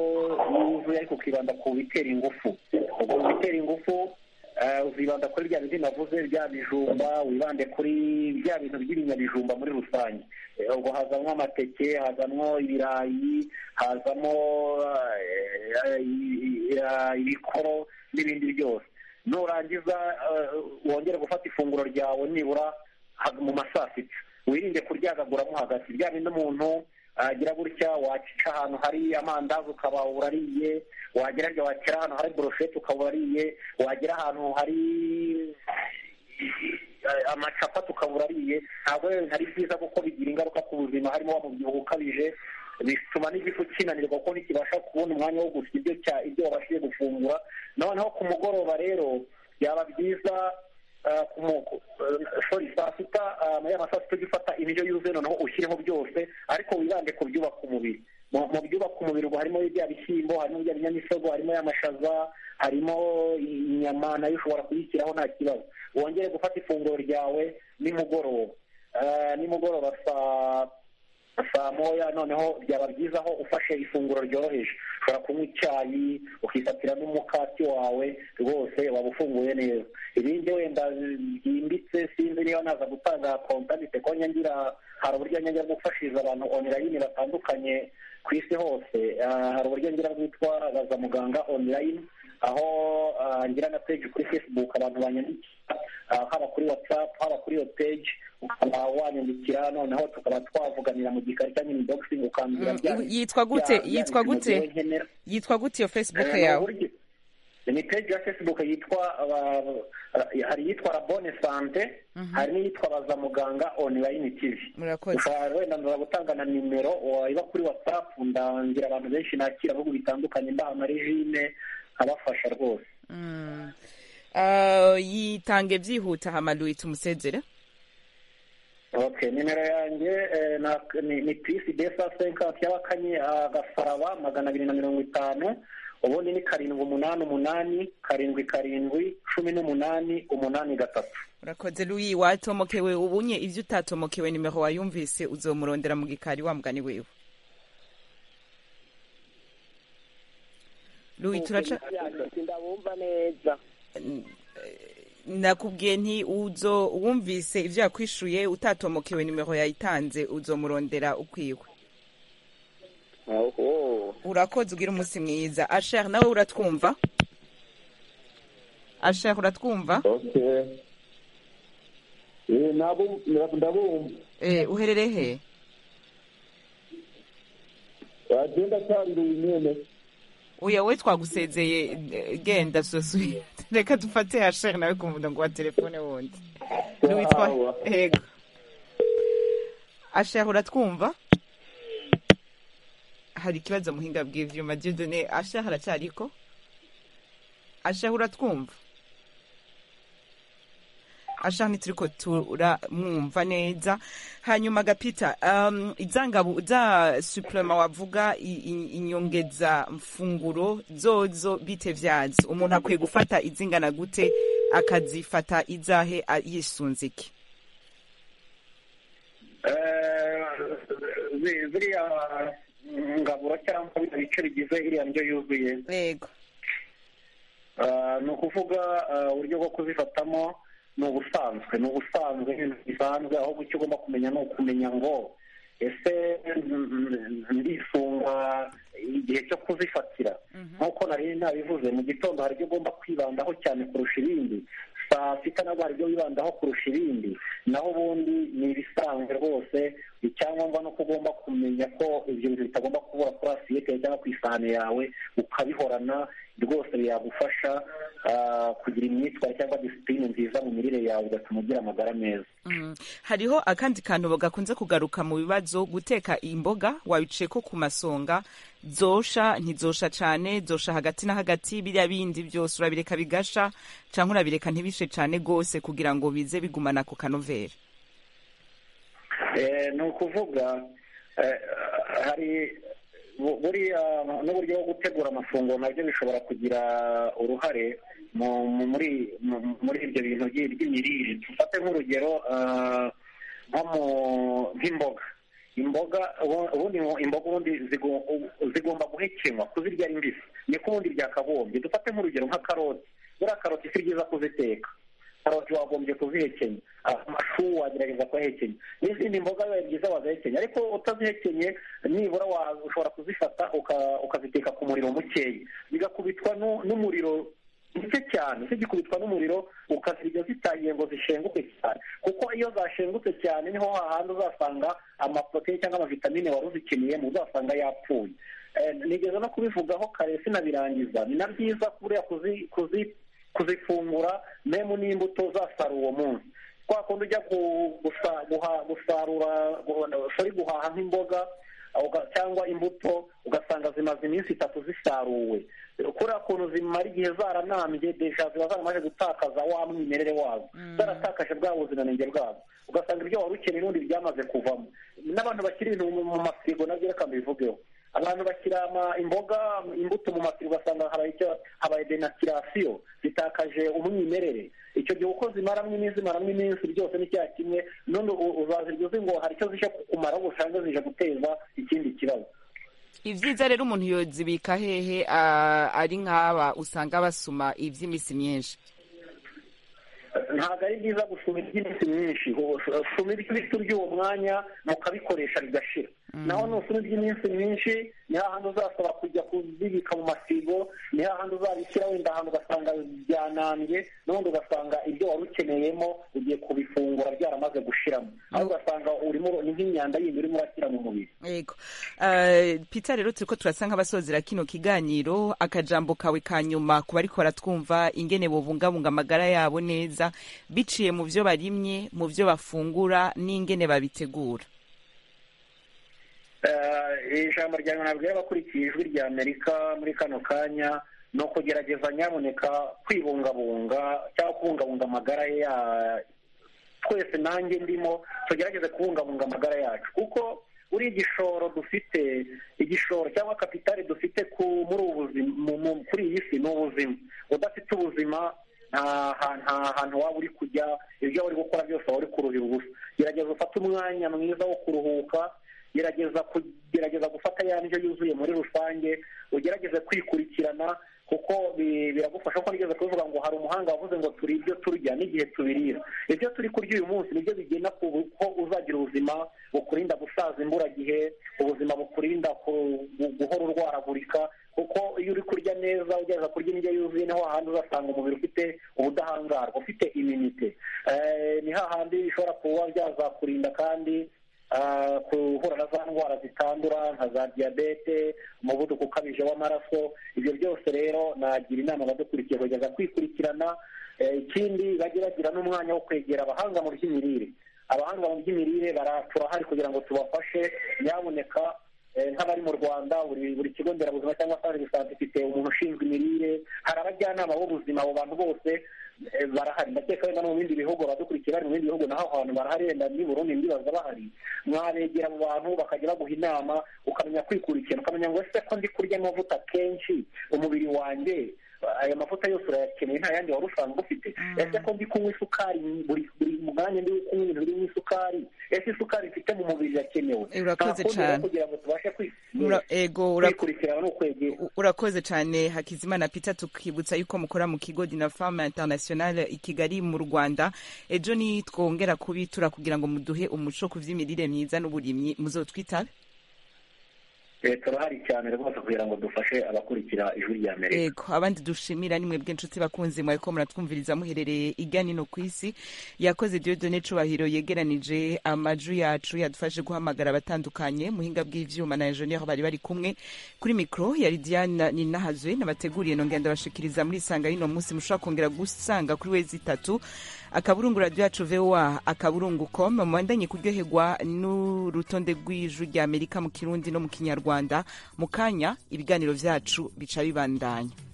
yuzuye ariko ukibanda ku bitera ingufu ubwo mu bitera ingufu uzibanda kuri bya bindi navuze bya bijumba wibande kuri bya bintu by'ibinyabijumba muri rusange ubwo hazanwa amateke hazanwa ibirayi hazamo ibikoro n'ibindi byose nurangiza wongera gufata ifunguro ryawe nibura mu saa sita wirinde kuryagaguramo hagati bya bindi umuntu agira gutya wacica ahantu hari amandazi ukaba urariye wagera wagera ahantu hari boroshete ukaba urariye wagera ahantu hari amacapati ukaba urariye ntabwo ari byiza kuko bigira ingaruka ku buzima harimo wa mubyibuho ukabije bituma n'igifu kinanirwa kuko ntikibasha kubona umwanya wo gusya ibyo ibyo wabashije gufungura noneho ku mugoroba rero byaba byiza sorry saa sita muri aya masaha tujya ufata ibiryo yuzuye noneho ushyireho byose ariko wibande ku byubaka umubiri mu byubaka umubiri ubu harimo bya bishyimbo harimo bya binyamisogwe harimo y'amashaza harimo inyama nayo ushobora kuyishyiraho nta kibazo wongere gufata ifunguro ryawe nimugoroba nimugoroba saa saa moya noneho byaba byiza aho ufashe ifunguro ryoroheje ushobora kunywa icyayi ukifatira n'umukati wawe rwose waba ufunguye neza ibindi wenda byimbitse sinzi niba naza gutanga kontanite ko ngira hari uburyo njya gufashiriza abantu onurayini batandukanye ku isi hose hari uburyo ngira bwitwa baza muganga onurayini aho ngira na peji kuri fesibuku abantu banyandikira haba kuri watsapu haba kuri iyo peji ukaba wanyandikira noneho tukaba twavuganira mu gikari cyangwa mu bogisi ukambwira yitwa gute yitwa gute yitwa gute iyo fesibuku yawe ni peji ya fesibuku yitwa hari iyitwa rabone sante hari n'iyitwa baza muganga onurayini tivi ushobora wenda nza gutanga na nimero iba kuri watsapu ndangira abantu benshi nakira ibihugu bitandukanye ndaha na regine abafasha rwose yitange byihuta hamaluwe tumusezere ok nimero yanjye ni pisi desa senkansi y'abakanye agasaraba magana abiri na mirongo itanu ubundi ni karindwi umunani umunani karindwi karindwi cumi n'umunani umunani gatatu urakoze ruyi watomokewe ubunye ibyo utatomokewe nimero wayumvise uzomurondera mu gikari wa mugani wiwe ruyi turaca ndabumva neza nakubwiye nti uzo wumvise ibyo yakwishyuye utatomokewe nimero yayitanze uzomurondera ukwiwe urakoze ugira umunsi mwiza asher nawe uratwumva asher uratwumva uherereye he wagenda kandi winyene uya we twagusezeye genda sosuye reka dufate hashere nawe kumvuga ngo wa telefone wundi witwa yego ashere uratwumva hari ikibazo muhinga bw'ivyuma diyodone ashere aracariko ashere uratwumva ashaka ntituriko turamwumva neza hanyuma gapita um, izangabu za suplema wavuga inyongeza mfunguro zozo bite vyazo umuntu akwiye gufata izingana gute akazifata izahe yisunze iki ziriya ngaburo cyangwa bino bice bigize iriya ndyo yuzuye yego ni ukuvuga uburyo bwo kuzifatamo ni ubusanzwe ni ubusanzwe ibintu bisanzwe ahubwo icyo ugomba kumenya ni ukumenya ngo ese ndisunga igihe cyo kuzifatira nk'uko nari nabivuze mu gitondo hari ibyo ugomba kwibandaho cyane kurusha ibindi saa sita nabwo hari ibyo wibandaho kurusha ibindi naho ubundi ni ibisanzwe rwose icyangombwa ni uko ugomba kumenya ko ibyo bintu bitagomba kubura kuri asiyete cyangwa ku isahani yawe ukabihorana rwose byagufasha kugira imyitwarire cyangwa disipurine nziza mu mirire yawe bigatuma ugira amagara meza hariho akandi kantu gakunze kugaruka mu bibazo guteka imboga wabicaye ko ku masonga zosha ntizosha cyane zosha hagati na hagati biriya bindi byose urabireka bigasha cyangwa urabireka ntibishe cyane rwose kugira ngo bize bigumana ako kanovera ni ukuvuga hari buriya n'uburyo bwo gutegura amafunguro nabyo bishobora kugira uruhare muri ibyo bintu by'imirire dufate nk'urugero nk'imboga imboga ubundi imboga ubundi zigomba guhekenywa kuzirya ari mbisi niko ubundi byakagombye dufate nk'urugero nka karoti buriya karoti si byiza kuziteka karoti wagombye kuzihekenya amashu wagerageza kuyahekenya n'izindi mboga biba byiza wazihekenya ariko utazihekenye nibura ushobora kuzifata ukaziteka ku muriro mukeya zigakubitwa n'umuriro muke cyane zigikubitwa n'umuriro ukazirya zitangiye ngo zishenguke cyane kuko iyo zashengutse cyane niho hahandi uzasanga amaproteine cyangwa amavitamine wari uzikeneyemo uzasanga yapfuye nigeze no kubivugaho kare sinabirangiza ni na byiza buriya kuzi kuzifungura memu n'imbuto uzasarura uwo munsi kwa kundi ujya gusarura sori guhaha nk'imboga cyangwa imbuto ugasanga zimaze iminsi itatu zisaruwe kuriya kuntu zimara igihe zaranambye deja ziba zaramaze gutakaza wa mwimerere wazo zaratakaje bwa buziranenge bwazo ugasanga ibyo wari ukeneye n'ubundi byamaze kuvamo n'abantu bashyira ibintu mu mafirigo nabyo reka mbivugeho abantu bashyira imboga imbuto mu mafirigo ugasanga habaye denakirasiyo zitakaje umwimerere icyo gihe uko zimaramo iminsi zimaramo iminsi byose ni cya kimwe none uzazirya uzi ngo hari icyo zije kukumaraho usanga zije guteza ikindi kibazo ibyiza rero umuntu yozibika hehe ari nk'aba usanga basuma iby'iminsi myinshi ntabwo ari byiza gusuma iby'iminsi myinshi suma ibiti by'uwo mwanya mukabikoresha bigashira naho nusuma iby'iminsi myinshi ni hahandi uzasaba kujya kuzibika mu masigo ni hahandi uzabishyira wenda ahantu ugasanga byanambye n'ubundi ugasanga ibyo wari ukeneyemo ugiye kubifungura byaramaze gushiramo aho ugasanga urimo ni nk'imyanda yindi urimo urashyira mu mubiri yego pita rero turi ko turasa nk'abasozera kino kiganiro akajambo kawe ka nyuma ku bariko baratwumva ingene bubungabunga amagara yabo neza biciye mu byo barimye mu byo bafungura n'ingene babitegura ijambo rya nyuma nabwo abakurikiye ijwi rya amerika muri kano kanya ni ukugerageza nyaboneka kwibungabunga cyangwa kubungabunga amagara ya twese nanjye ndimo tugerageze kubungabunga amagara yacu kuko buri igishoro dufite igishoro cyangwa kapitari dufite muri ubu buzima kuri iyi si ni ubuzima udafite ubuzima nta hantu waba uri kujya ibyo waba uri gukora byose waba uri kuruhira ubusa gerageza ufate umwanya mwiza wo kuruhuka gerageza kugerageza gufata ya ndyo yuzuye muri rusange ugerageze kwikurikirana kuko biragufasha ko nigeze kubivuga ngo hari umuhanga wavuze ngo turi ibyo turya n'igihe tubirira ibyo turi kurya uyu munsi nibyo bigena ko uzagira ubuzima bukurinda gusaza imburagihe ubuzima bukurinda guhora urwaragurika kuko iyo uri kurya neza ugerageza kurya indyo yuzuye niho hahandi uzasanga umubiri ufite ubudahangarwa ufite iminite ni hahandi bishobora kuba byazakurinda kandi guhura na za ndwara zitandura nka za diyabete umuvuduko ukabije w'amaraso ibyo byose rero nagira inama abadukurikiye kugeza kwikurikirana ikindi bajye bagira n'umwanya wo kwegera abahanga mu by'imirire abahanga mu by'imirire turahari kugira ngo tubafashe nyaboneka nk'abari mu rwanda buri kigo nderabuzima cyangwa se bisanzwe ifite umuntu ushinzwe imirire hari abajyanama b'ubuzima abo bantu bose barahari ndakeka wenda no mu bindi bihugu abadukurikira bari mu bindi bihugu naho hantu barahari wenda ni burundi ndibaza bahari mwabegera abo bantu bakajya baguha inama ukamenya kwikurikirana ukamenya ngo ese ko ndi kurya amavuta kenshi umubiri wanjye aya mavuta yose urayakeneye nta yandi wari usanzwe ufite ese ko ndi kunywa isukari buri mwanya ndi kunywa ibintu birimo isukari ese isukari mfite mu mubiri irakenewe urakoze cyane kugira ngo tubashe kwikurikirana urakoze cyane hakizimana pita tukibutsa yuko mukora mu kigo dinafama internationale i kigali mu rwanda ejo nitwongera kubitura kugira ngo muduhe umuco ku by'imirire myiza n'uburimyi muzotwitabe leta irahari cyane rwose kugira ngo dufashe abakurikira ijwi rya amerika yego abandi dushimira ni mwebwe inshuti bakunze mwariko muratwumviriza muherereye igana ino ku isi yakoze diodone cubahiro yegeranije amajwi yacu yadufashe guhamagara abatandukanye muhinga bw'ivyuma na enjeniyeri bari bari kumwe kuri mikro yari diana ninahazwe n'abateguriye nongera ndabashikiriza muri isanga y'uno munsi mushobora kongera gusanga kuri wezi itatu akaburungu radiyo yacu voa akaburungu com mubandanye kuryoherwa n'urutonde rw'ijwi rya amerika mu kirundi no mu kinyarwanda mu kanya ibiganiro byacu bica bibandanya